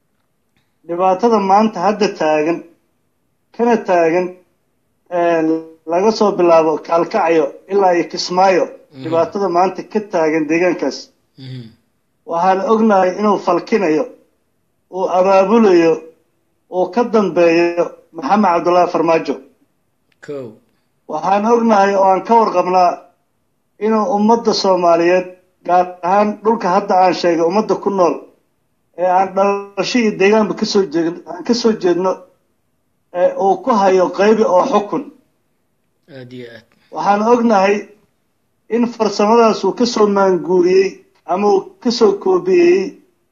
dhibaatada maanta hadda taagan kana taagan laga soo bilaabo kaalkacyo ilaa iyo kismaayo dhibaatada maanta ka taagan deegaankaas waxaan ognahay inuu falkinayo uu abaabulayo uu ka dambeeyo maxamed cabdullaahi farmaajo ko waxaan ognahay oo aan ka warqabnaa inuu ummadda soomaaliyeed gaar ahaan dhulka hadda aan sheegay ummadda ku nool ee aan dhalasho iyo deegaanba kasoo jeed aan ka soo jeedno ee uu ku hayo qaybi oo xukun aad iyo aad waxaan ognahay in farsamadaas uu kasoo maanguuriyey ama uu kasoo koobiyeyey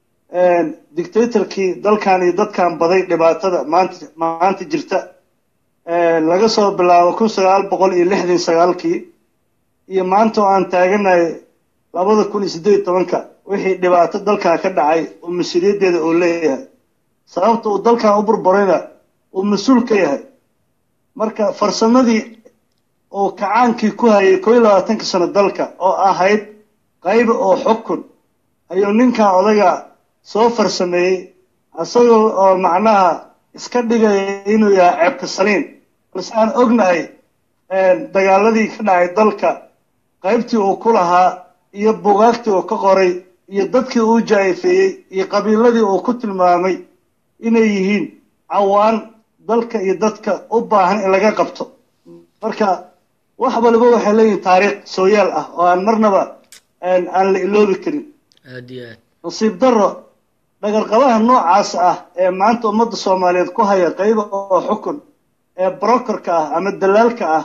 dictatorkii dalkan iyo dadkan baday dhibaatada maanta maanta jirta laga soo bilaabo kun sagaal boqol iyo lixdan sagaalkii iyo maanta oo aan taaganahay labada kun iyo siddeed iyo tobanka wixii dhibaato dalkan ka dhacay oo mas-uuliyaddeeda uu leeyahay sababta uu dalkan u burburayna uu mas-uul ka yahay marka farsamadii uu kacaankii ku hayay koo iyo labaatanka sano dalka oo ahayd qaybi oo xukun ayuu ninkan odaga soo farsameeyey isagoo oo macnaha iska dhigaya inuu yahay ceebka saliin balse aan ognahay dagaaladii ka dhacay dalka qaybtii uu ku lahaa iyo bugaagtii uu ka qoray iyo dadkii uu jaa'ifeeyey iyo qabiiladii uu ku tilmaamay inay yihiin cawaan dalka iyo dadka u baahan in laga qabto marka wax waliba waxay leeyihin taariikh sooyaal ah oo aan marnaba aan la iloobi karin aad iyo aad nasiib darro dhagarqabaha noocaas ah ee maanta ummadda soomaaliyeed ku haya qayba oo xukun ee brokerka ah ama dalaalka ah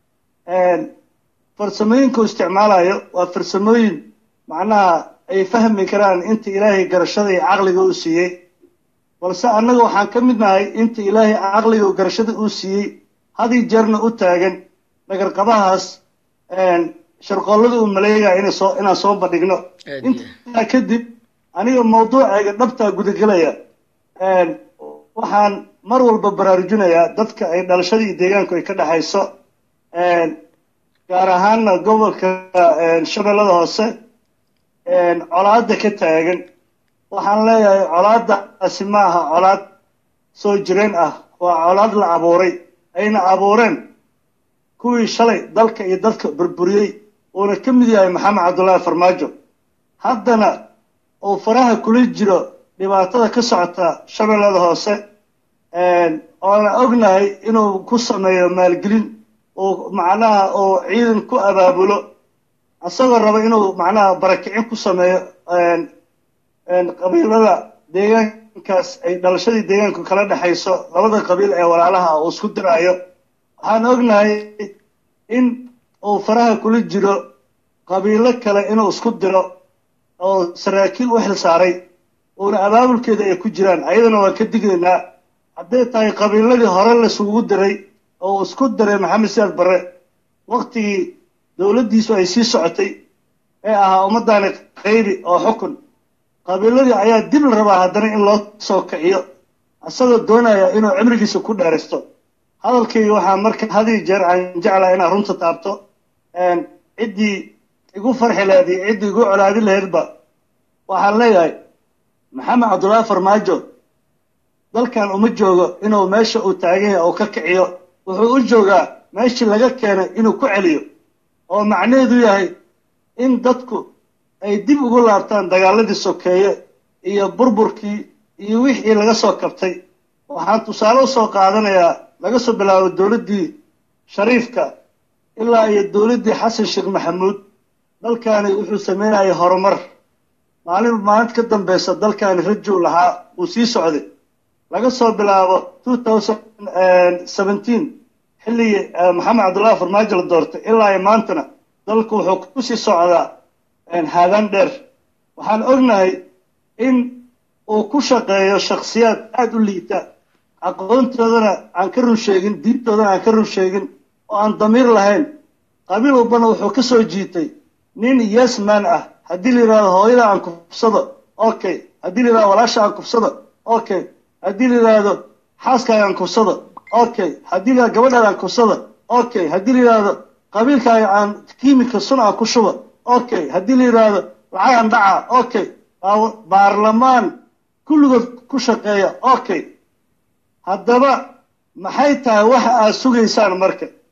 farsamooyinka uu isticmaalayo waa farsamooyin macnaha ay fahmi karaan inta ilaahay garashada iyo caqliga uu siiyey balse annaga waxaan ka mid nahay inta ilaahay caqliga iyo garashada uu siiyey hadii jeerna u taagan dhagarqabahaas sharqoollada uu maleegaya inay soo inaan soo bandhigno Aad iyo intaa kadib aniga mawduucayga dhabtaa gudagelaya waxaan mar walba baraarujinayaa dadka ay dhalashada iyo deegaanku ay ka dhexayso gaar ahaanna gobolka shabeellada hoose colaadda ka taagan waxaan leeyahay colaaddaasi ma aha colaad soo jireen ah waa colaad la abuuray ayna abuureen kuwii shalay dalka iyo dadka burburiyey uuna ka mid yahay maxamed cabdullaahi farmaajo haddana uu faraha kula jiro dhibaatada ka socota shabeellada hoose oona ognahay inuu ku sameeyo maalgelin uu macnaha uu ciidan ku abaabulo isagoo raba inuu macnaha barakicin ku sameeyo qabiilada deegaankaas ay dhalashadii deegaanku kala dhexayso labada qabiil ee walaalaha uu isku diraayo waxaan ognahay in uu faraha kula jiro qabiilo kale inuu isku diro oo saraakiil u xil saaray uuna abaabulkeeda ay ku jiraan ayadana waan ka dignaynaa hadday tahay qabiiladii hore laisugu diray oo uu isku diray maxamed siyaad barre waktigii dowladdiisu ay sii socotay ee ahaa ummaddaani qaybi oo xukun qabiiladii ayaa dib la rabaa haddana in loo soo kiciyo isagoo doonaya inuu cimrigiisa ku dheeraysto hadalkayga waxaa marka hadii jeer aan jeclaha inaan runta taabto ciddii igu farxi lahayd iyo ciddii igu colaadi lahaydba waxaan leeyahay maxamed cabdullaahi farmaajo dalkan uma joogo inuu meesha uu taagan yahay oo ka kiciyo wuxuu u joogaa meeshii laga keenay inuu ku celiyo oo macnaheedu yahay in dadku ay dib ugu laabtaan dagaaladii sokeeye iyo burburkii iyo wixii laga soo kabtay waxaan tusaale u soo qaadanayaa laga soo bilaabo dowladdii shariifka ilaa iyo dowladdii xasan sheekh maxamuud dalkaani wuxuu sameynayay horumar maalin maalinta ka dambeysa dalkaani rajow lahaa uu sii socday laga soo bilaabo two thousand seventeen xilligii maxamed cabdullaahi farmaajo la doortay ilaa iyo maantana dalku wuxuu kusii socdaa haadaan dheer waxaan ognahay in uu ku shaqeeyo shakhsiyaad aada u liita aqoontoodana aan ka run sheegin diintoodana aan ka run sheegin oo aan damiir lahayn qabiil walbana wuxuu ka soo jiitay nin yesman ah haddii la yidhahdo hooyada aan kufsado okay haddii la yidhahdo walaasha aan kufsado okay haddii la yidhaahdo xaaskaaga aan kufsado okay haddii la yidhahdo gabadhaada aan kufsado okay haddii la yidhaahdo qabiilkaaga aan kiimika sun aan ku shubo okay haddii la yidhaahdo lacag aan dhaca okay baarlamaan kulligood ku shaqeeya okay haddaba maxay tahay waxa aad sugaysaan marka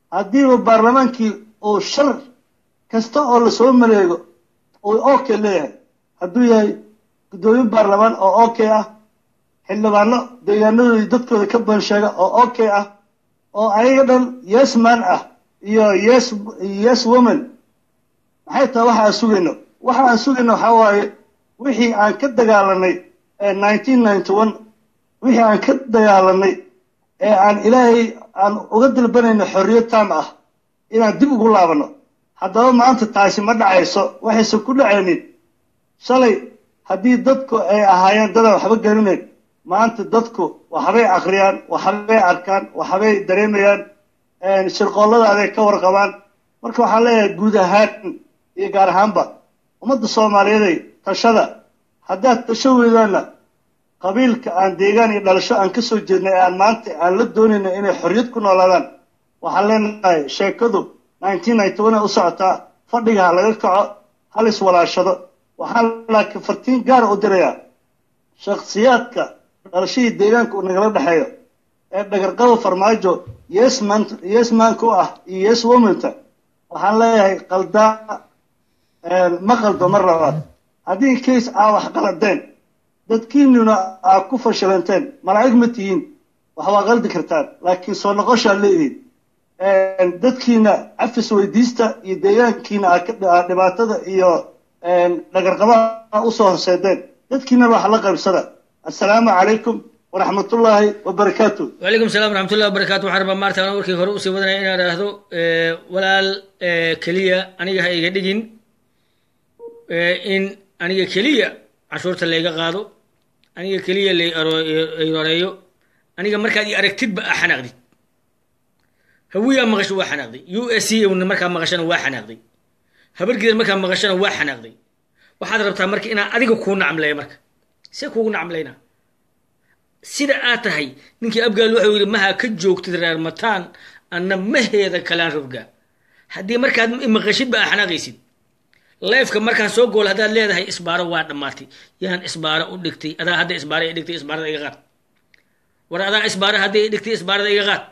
haddiiba baarlamaankii uu shar kasta oo lasoo maleego uu ok leeyahay hadduu yahay guddoomiye baarlamaan oo ok ah xildhibaano deegaanadoodii dadkooda ka ban sheega oo ok ah oo ayaga dhan yes man ah iyo yes yes woman maxay tahay waxa aan sugayno waxa aan sugayno waxaa waaye wixii aan ka dagaalanay nineteen ninety one wixii aan ka dagaalanay ee aan ilaahay aan uga dalbanayno xorriyad taam ah inaan dib ugu laabano haddaba maanta taasi ma dhacayso waxaysan ku dhacaynin shalay haddii dadku ay ahaayeen dadaan waxba garanayn maanta dadku waxbay akhriyaan waxbay arkaan waxbay dareemayaan shirqoolladaabay ka warqabaan marka waxaan leeyahay guud ahaan iyo gaar ahaanba ummadda soomaaliyeeday tashada haddaad tasho weydaanna qabiilka aan deegaan iyo dhalasho aan ka soo jeednay ee aan maanta aan la doonayna inay xorriyad ku noolaadaan waxaan leenahay sheekadu nineteen ninety one u socotaa fadhiga ha laga kaco hal iswalaashado waxaan laakiin fartiin gaara u dirayaa shakhsiyaadka dhalashadii deegaanka uu nagala dhexeeyo ee dhagarqaba farmaajo yesman yesmanka u ah iyo yes womanta waxaan leeyahay qaldaa ma qaldo mar labaad haddii case aa wax qaladeen dadkiinuna aa ku fashilanteen malaa'ig ma tihiin wax waa qaldi kartaan laakiin soo noqoshaa leedihin dadkiina cafis weydiista iyo deegaankiina aa dhibaatada iyo dhagarqabaha usoo horseedeen dadkiina wax la qaybsada assalaamu calaykum waraxmatullaahi wabarakaatu wacalaykum salam waraxmatullahi wabarakatu waxaan rabaa maarta aan warkii hore usii wadanaya inaan idhaahdo walaal keliya aniga ha iga dhigin in aniga keliya canshuurta layga qaado aniga keliya lay aroreeyo aniga markaad i aragtidba aa xanaaqdid hawiyaa maqasho waa xanaaqday u s c markaa maqashana waa xanaaqday habargeeda markaa maqashana waa xanaaqday waxaad rabtaa marka inaan adiga kuu nacmleeya marka see kuugu nacmlaynaa sida aad tahay ninkii abgaal wuxuu yidhi maha ka joogtid reer mataan anna maheeda kalaan rogaa haddii markaad maqashidba aa xanaaqaysid leefka markaan soo gool haddaad leedahay isbaaro waa dhammaatay yaan isbaaro u dhigtay adaa hadda isbaaro i dhigtay isbaarada iga qaad war adaa isbaaro hadday i dhigtay isbaarada iga qaad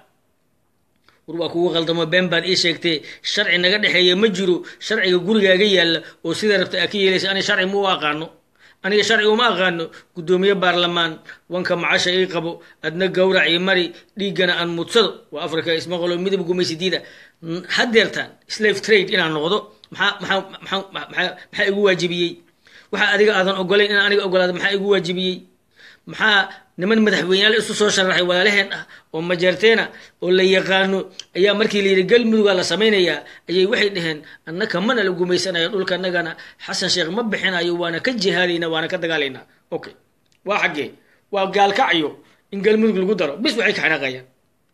war waa kugu qaldamo been baad ii sheegtee sharci naga dhexeeya ma jiro sharciga gurigaaga yaalla oo sidaa rabta aa ka yeelaysa ani sharci ma u aqaano aniga sharci uma aqaano guddoomiye baarlamaan wanka macasha ii qabo adna gawrac ii mari dhiiggana aan mudsado waa africa ismaqolo midab gumaysidiida haddeertaan slave trade inaan noqdo maxaa maxaa maxaa maxaa maxaa igu waajibiyey waxa adiga aadan ogolayn inaan aniga ogolaado maxaa igu waajibiyey maxaa niman madaxweyneyaal isu soo sharaxay walaalaheen ah oo majeerteena oo la yaqaano ayaa markii la yidhi galmudugaa la samaynayaa ayay waxay dhaheen annaka mana la gumaysanaya dhulka annagana xasan sheekh ma bixinayo waana ka jihaadayna waana ka dagaalaynaa okay waa xaggee waa gaalkacyo in galmudug lagu daro bis waxay ka xanaaqayaan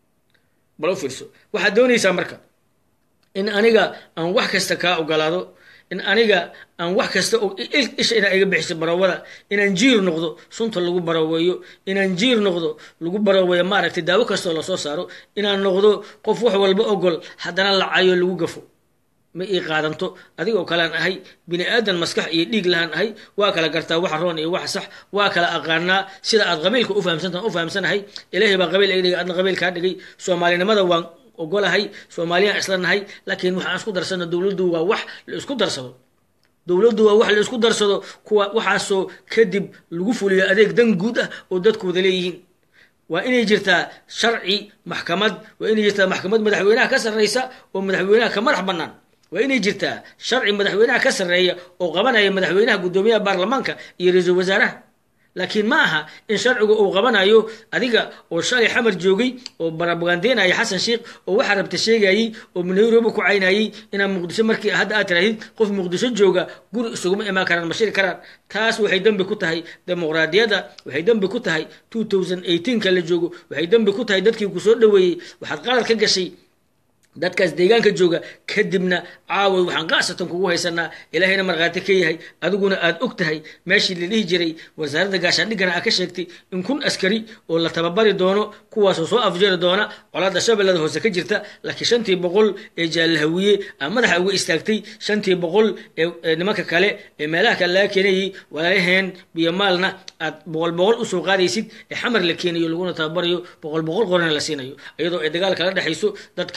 bal u fiirso waxaad doonaysaa marka in aniga aan wax kasta kaa ogolaado in aniga aan wax kasta isha inaa iga bixiso barawada inaan jiir noqdo sunta lagu baraweeyo inaan jiir noqdo lagu baraweeyo maaragtay daawo kastoo lasoo saaro inaan noqdo qof wax walba ogol haddana lacayo lagu gafo ma ii qaadanto adigoo kalean ahay bini aadan maskax iyo dhiig lahaan ahay waa kala gartaa waxa roon iyo waxa sax waa kala aqaanaa sida aad qabiilka ufahamsantaa u fahamsanahay ilaahay baa qabiil iga dhigay adna qabiil kaa dhigay soomaalinimada waan ogolahay soomaaliyaan isla nahay laakiin waxaan isku darsano dowladdu waa wax la isku darsado dowladdu waa wax la isku darsado kuwa waxaasoo kadib lagu fuliyo adeeg dan guud ah oo dadkooda leeyihiin waa inay jirtaa sharci maxkamad waa inay jirtaa maxkamad madaxweynaha ka sarreysa oo madaxweynaha ka madax bannaan waa inay jirtaa sharci madaxweynaha ka sarreeya oo qabanaya madaxweynaha guddoomiyaha baarlamaanka iyo ra-iisul wasaaraha laakiin ma aha in sharcigu uu qabanayo adiga oo shalay xamar joogay oo barabagandeynaya xasan sheikh oo waxaa rabta sheegayey oo nairobi ku caynayey inaan muqdisho markii hadda aad tirahdid qof muqdisho jooga guri isuguma imaan karaan ma shiri karaan taas waxay dembi ku tahay dimuqraadiyadda waxay dembi ku tahay two thousand eighteenka la joogo waxay dembi ku tahay dadkii kusoo dhoweeyey waxaad qalad ka gashay dadkaas deegaanka jooga kadibna caaway waxaan qaasatan kugu haysanaa ilaahayna markhaati ka yahay adiguna aad og tahay meeshii la dhihi jiray wasaaradda gaashaandhiggana aa ka sheegtay in kun askari oo la tababari doono kuwaasoo soo afjari doona colaadda shabeellada hoose ka jirta laakiin shantii boqol ee jaalahawiye aa madaxa uga istaagtay shantii boqol ee nimanka kale ee meelaha kale laga keenayay walaalaheen biyo maalna aad boqol boqol usoo qaadaysid ee xamar la keenayo laguna tababarayo boqol boqol qorana la siinayo iyadoo ay dagaal kala dhexayso dad kale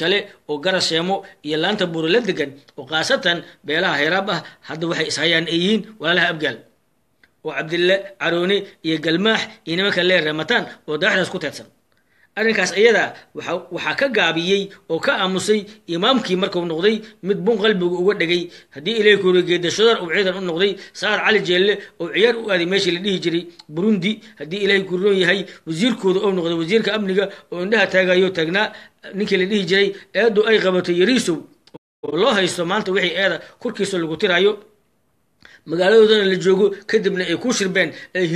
oo garas sheemo iyo laanta buuro la degan oo khaasatan beelaha hayraab ah hadda waxay ishayaan ay yihiin walaalaha abgaal oo cabdille caroone iyo galmaax iyo nimanka lee ramataan oo daaxdaas ku teedsan arrinkaas ayadaa waxaa ka gaabiyey oo ka aamusay imaamkii markuu noqday mid bun qalbigu uga dhegay haddii ilay kuurigeeda shadar uu ciidan u noqday saar cali jeelle oo ciyaar u aaday meeshii la dhihi jiray burundi haddii ilaahay kuroon yahay wasiirkooda oo noqday wasiirka amniga oo indhaha taagayo taagnaa ninkii la dhihi jiray eedu ay qabatay yariisow oo loo haysto maanta wixii eeda korkiisa lagu tiraayo magaaladoodana la joogo kadibna ay ku shirbeen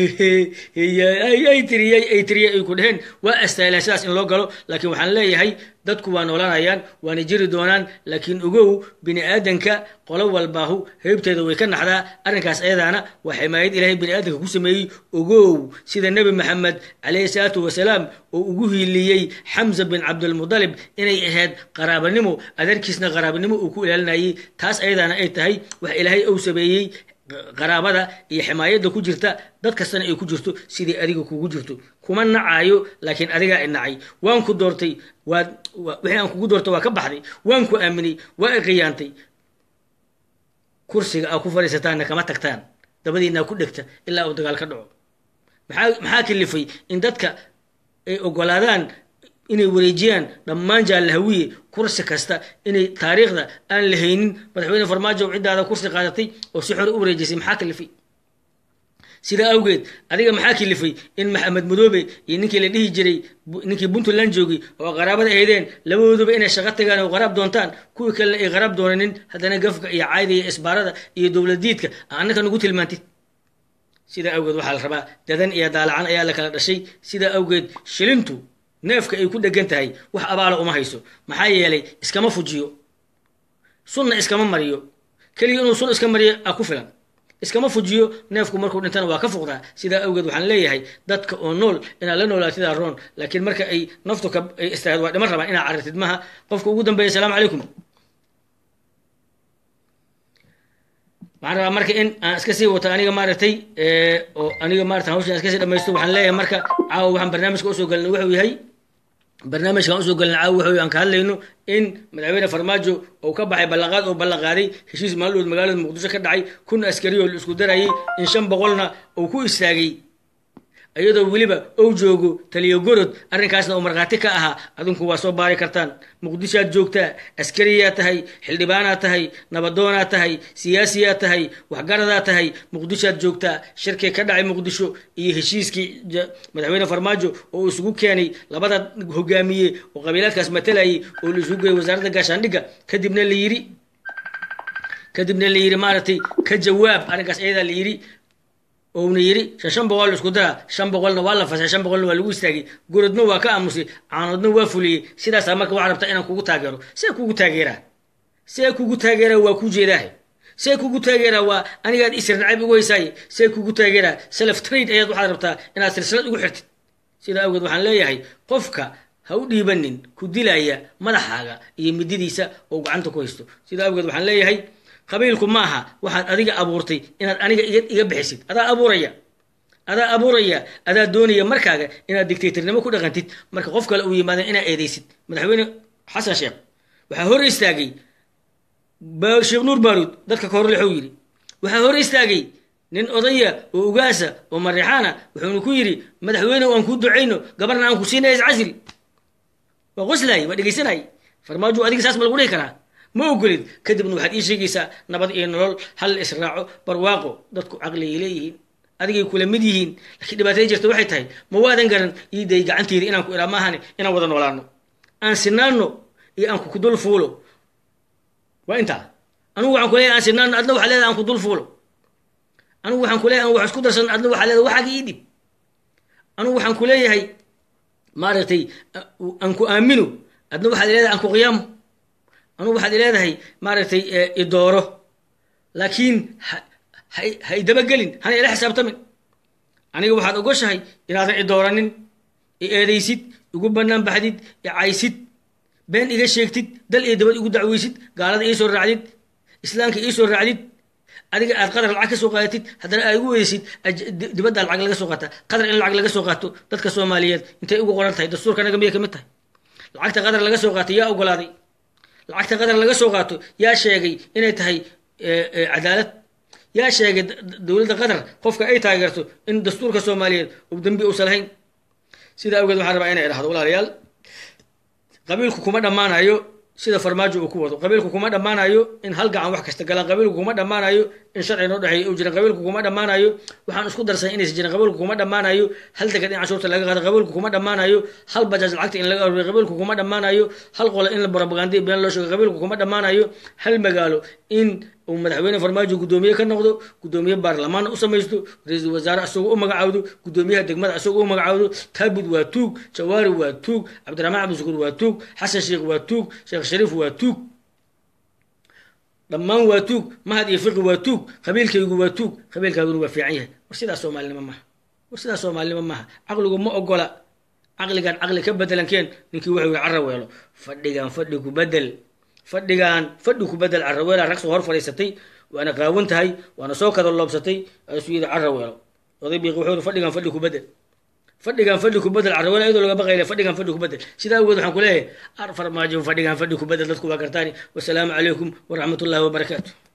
ay tiriyey ay tiriyey ay ku dheheen waa astaahilaan sidaas in loo galo laakiin waxaan leeyahay dadku waa noolanayaan waana jiri doonaan laakiin ogow bini aadanka qolo walbaahu heybteeda way ka naxdaa arrinkaas ayadaana waa ximaayad ilaahay bini aadanka ku sameeyey ogow sida nebi maxamed calayhi salaatu wasalaam oo ugu hiiliyey xamza bin cabdilmudalib inay ahayd qaraabanimo adeerkiisna qaraabanimo uu ku ilaalinayay taas ayadaana ay tahay wax ilaahay ou sameeyey qaraabada iyo ximaayadda ku jirta dad kastana ay ku jirto sidii adiga kugu jirto kuma nacaayo laakiin adigaa i nacay waan ku doortay waad wixii aan kugu doortay waa ka baxday waan ku aaminay waa i qiyaantay kursiga aa ku fadhiisataanna kama tagtaan dabadiinaa ku dhegta ilaa uu dagaal ka dhaco maxaa maxaa kalifay in dadka ay ogolaadaan inay wareejiyaan dhammaan jaallahawiye kursi kasta inay taariikhda aan la haynin madaxweyne farmaajo ciddaada kursi qaadatay oo si xore u wareejisay maxaa kalifay sidaa awgeed adiga maxaa kalifay in maxamed madoobe iyo ninkii la dhihi jiray ninkii puntland joogay oo qaraabada ahaydeen labadooduba inay shaqo tagaan oo qaraab doontaan kuwii kalena ay qaraab doonanin haddana gafka iyo caayda iyo isbaarada iyo dowladiidka annaka nagu tilmaantid sidaa awgeed waxaa la rabaa dadan iyo daalacan ayaa la kala dhashay sidaa awgeed shilintu neefka ay ku dhegan tahay wax abaala uma hayso maxaa yeelay iskama fujiyo sunna iskama mariyo keliya inuu sun iska mariyo a ku filan iskama fujiyo neefku markuu dhintana waa ka fuqdaa sidaa awgeed waxaan leeyahay dadka oo nool inaad la noolaatidaa roon laakiin marka ay naftu ka ay istaahad waa dhiman rabaan inaad carartid maha qofka ugu dambeeya asalaamu calaykum waxaan rabaa marka in aan iska sii wato aniga maaragtay oo aniga maarata hawshan iska sii dhamaysto waxaan leeyahay marka caawa waxaan barnaamijka usoo galnay wuxuu yahay barnaamijkan usoo galnay caawa wuxuu aan ka hadlayno in madaxweyne farmaajo uu ka baxay ballanqaad oo ballanqaaday heshiis maaldood magaalada muqdisho ka dhacay kun askari oo la isku darayay in shan boqolna uu ku istaagay iyadoo weliba ou joogo taliyo gorod arrinkaasna uu markhaati ka ahaa adinku waa soo baari kartaan muqdishoaad joogtaa askariyaa tahay xildhibaanaad tahay nabadoonaad tahay siyaasiyaad tahay waxgaradaa tahay muqdishoaad joogtaa shirkii ka dhacay muqdisho iyo heshiiskii madaxweyne farmaajo oo uu isugu keenay labada hogaamiye oo qabiilaadkaas matalayay oo la isugu geeyay wasaaradda gaashaandhigga kadibna la yiri kadibna la yiri maaragtay ka jawaab arrinkaas iyadaa la yiri ouna yiri shan shan boqol isku dara shan boqolna waa la fasay shan boqolna waa lagu istaagay gorodna waa ka aamusay caanoodna waa fuliyey sidaasaa marka waxaa rabtaa inaan kugu taageero see kugu taageeraa see kugu taageeraa waa ku jeedaahe see kugu taageeraa waa anigaad isir nacayb ugu haysaaye see kugu taageeraa self trade ayaad waxaad rabtaa inaad silsilad ugu xirtid sidaa awgeed waxaan leeyahay qofka ha u dhiibanin ku dilaya madaxaaga iyo mididiisa oo gacanta ku haysto sidaa awgeed waxaan leeyahay qabiilku maaha waxaad adiga abuurtay inaad aniga iga bixisid adaa abuuraya adaa abuuraya adaa doonaya markaaga inaad dictatornimo ku dhaqantid marka qof kale uu yimaada inaad eedeysid madaxweyne xasan sheekh waxaa hor istaagay sheekh nuur baaruud dadka ka hor lexuu yidhi waxaa hor istaagay nin odaya oo ugaasa oo marixaana wuxuuna ku yidhi madaxweyne aan kuu ducayno gabarna aan ku siinaya iscasil waa qoslaay waa dhegaysanay farmaajo adiga saas ma lagu dhihi karaa ma ogolid kadibna waxaad ii sheegaysaa nabad iyo nolol hal la israaco barwaaqo dadku caqligay leeyihiin adigay kula mid yihiin laakiin dhibaatay jirta waxay tahay ma waadan garan iiday gacanteeda inaan ku iraa maahane inaan wada noolaano aan sinaano iyo aan kukudul fuulo waa intaa anugu waxaan kuleeyahay aan sinaano adna waxaa leedahay aan kudul fuulo anugu waxaan kuleeyahay aan wax isku darsan adna waxaa leedahay waxaaga ii dhib anugu waxaan kuleeyahay maaragtay aan ku aamino adna waxaad leedahay aan ku qiyaamo anugu waxaad leedahay maaragtay idooro laakiin ha idabagelin hana ila xisaabtamin aniga waxaad ogoshahay inaadan idooranin i eedaysid igu banaan baxdid i caysid been iga sheegtid dal iyo dabad igu dacweysid gaalada iisoo raacdid islaamka iisoo raacdid adiga aad qadar lacag ka soo qaadatid haddana aad igu weysid dibaddaa lacag laga soo qaata qadar in lacag laga soo qaato dadka soomaaliyeed intay ugu qoran tahay dastuurka naga miyay ka mid tahay lacagta qadar laga soo qaatay yaa ogolaaday lacagta qatar laga soo qaato yaa sheegay inay tahay cadaalad yaa sheegay dowladda qatar qofka ay taageerto in dastuurka soomaaliyeed uu dembi uusan lahayn sidaa awgeed waxaan rabaa inay idhahdo walaalayaal qabiilku kuma dhammaanayo sida farmaajo uu ku wado qabiilku kuma dhammaanayo in hal gacan wax kasta galaan qabiilku kuma dhammaanayo in sharci noo dhexeeya uu jiran qabiilku kuma dhammaanayo waxaan isku darsan inaysan jirin qabiilku kuma dhammaanayo hal degad in cashuurta laga qaado qabiilku kuma dhammaanayo hal bajaaj lacagta in laga aruuriyo qabiilku kuma dhammaanayo hal qole in la propaganda been loo sheego qabiilku kuma dhammaanayo hal magaalo in uu madaxweyne farmaajo guddoomiye ka noqdo guddoomiye baarlamaanna u samaysto ra-iisul wasaare asagoo u magacaawdo guddoomiyaha degmada asagoo u magacaawdo taabud waa tuug jawaari waa tuug cabdiraxmaan cabdishukuur waa tuug xasan sheekh waa tuug sheekh shariif waa tuug dhammaan waa tuug mahad iyo fiqi waa tuug qabiilkaygu waa tuug qabiilkaaguna waa fiican yahay war sidaas soomaalinimo maaha war sidaas soomaalinimo maaha caqligu ma ogola caqligan caqli ka bedelan keen ninkii wuxuu yihi cara weelo fadhigan fadhi ku bedel fadhigaan fadhi ku bedel caraweela rag soo hor fadhiisatay waana qaawan tahay waana soo kada loobsatay aasuu yidhi caraweelo oday biiqi wuxuu yidhi fadhigaan fadhi ku bedel fadhigaan fadhi ku bedel caraweela iyadoo laga baqayle fadhigaan fadhi ku bedel sidaa awgeed waxaan ku leeyahay ar farmaajo fadhigaan fadhi ku bedel dadku waa gartaani wasalaamu calaykum waraxmat ullahi wabarakaatu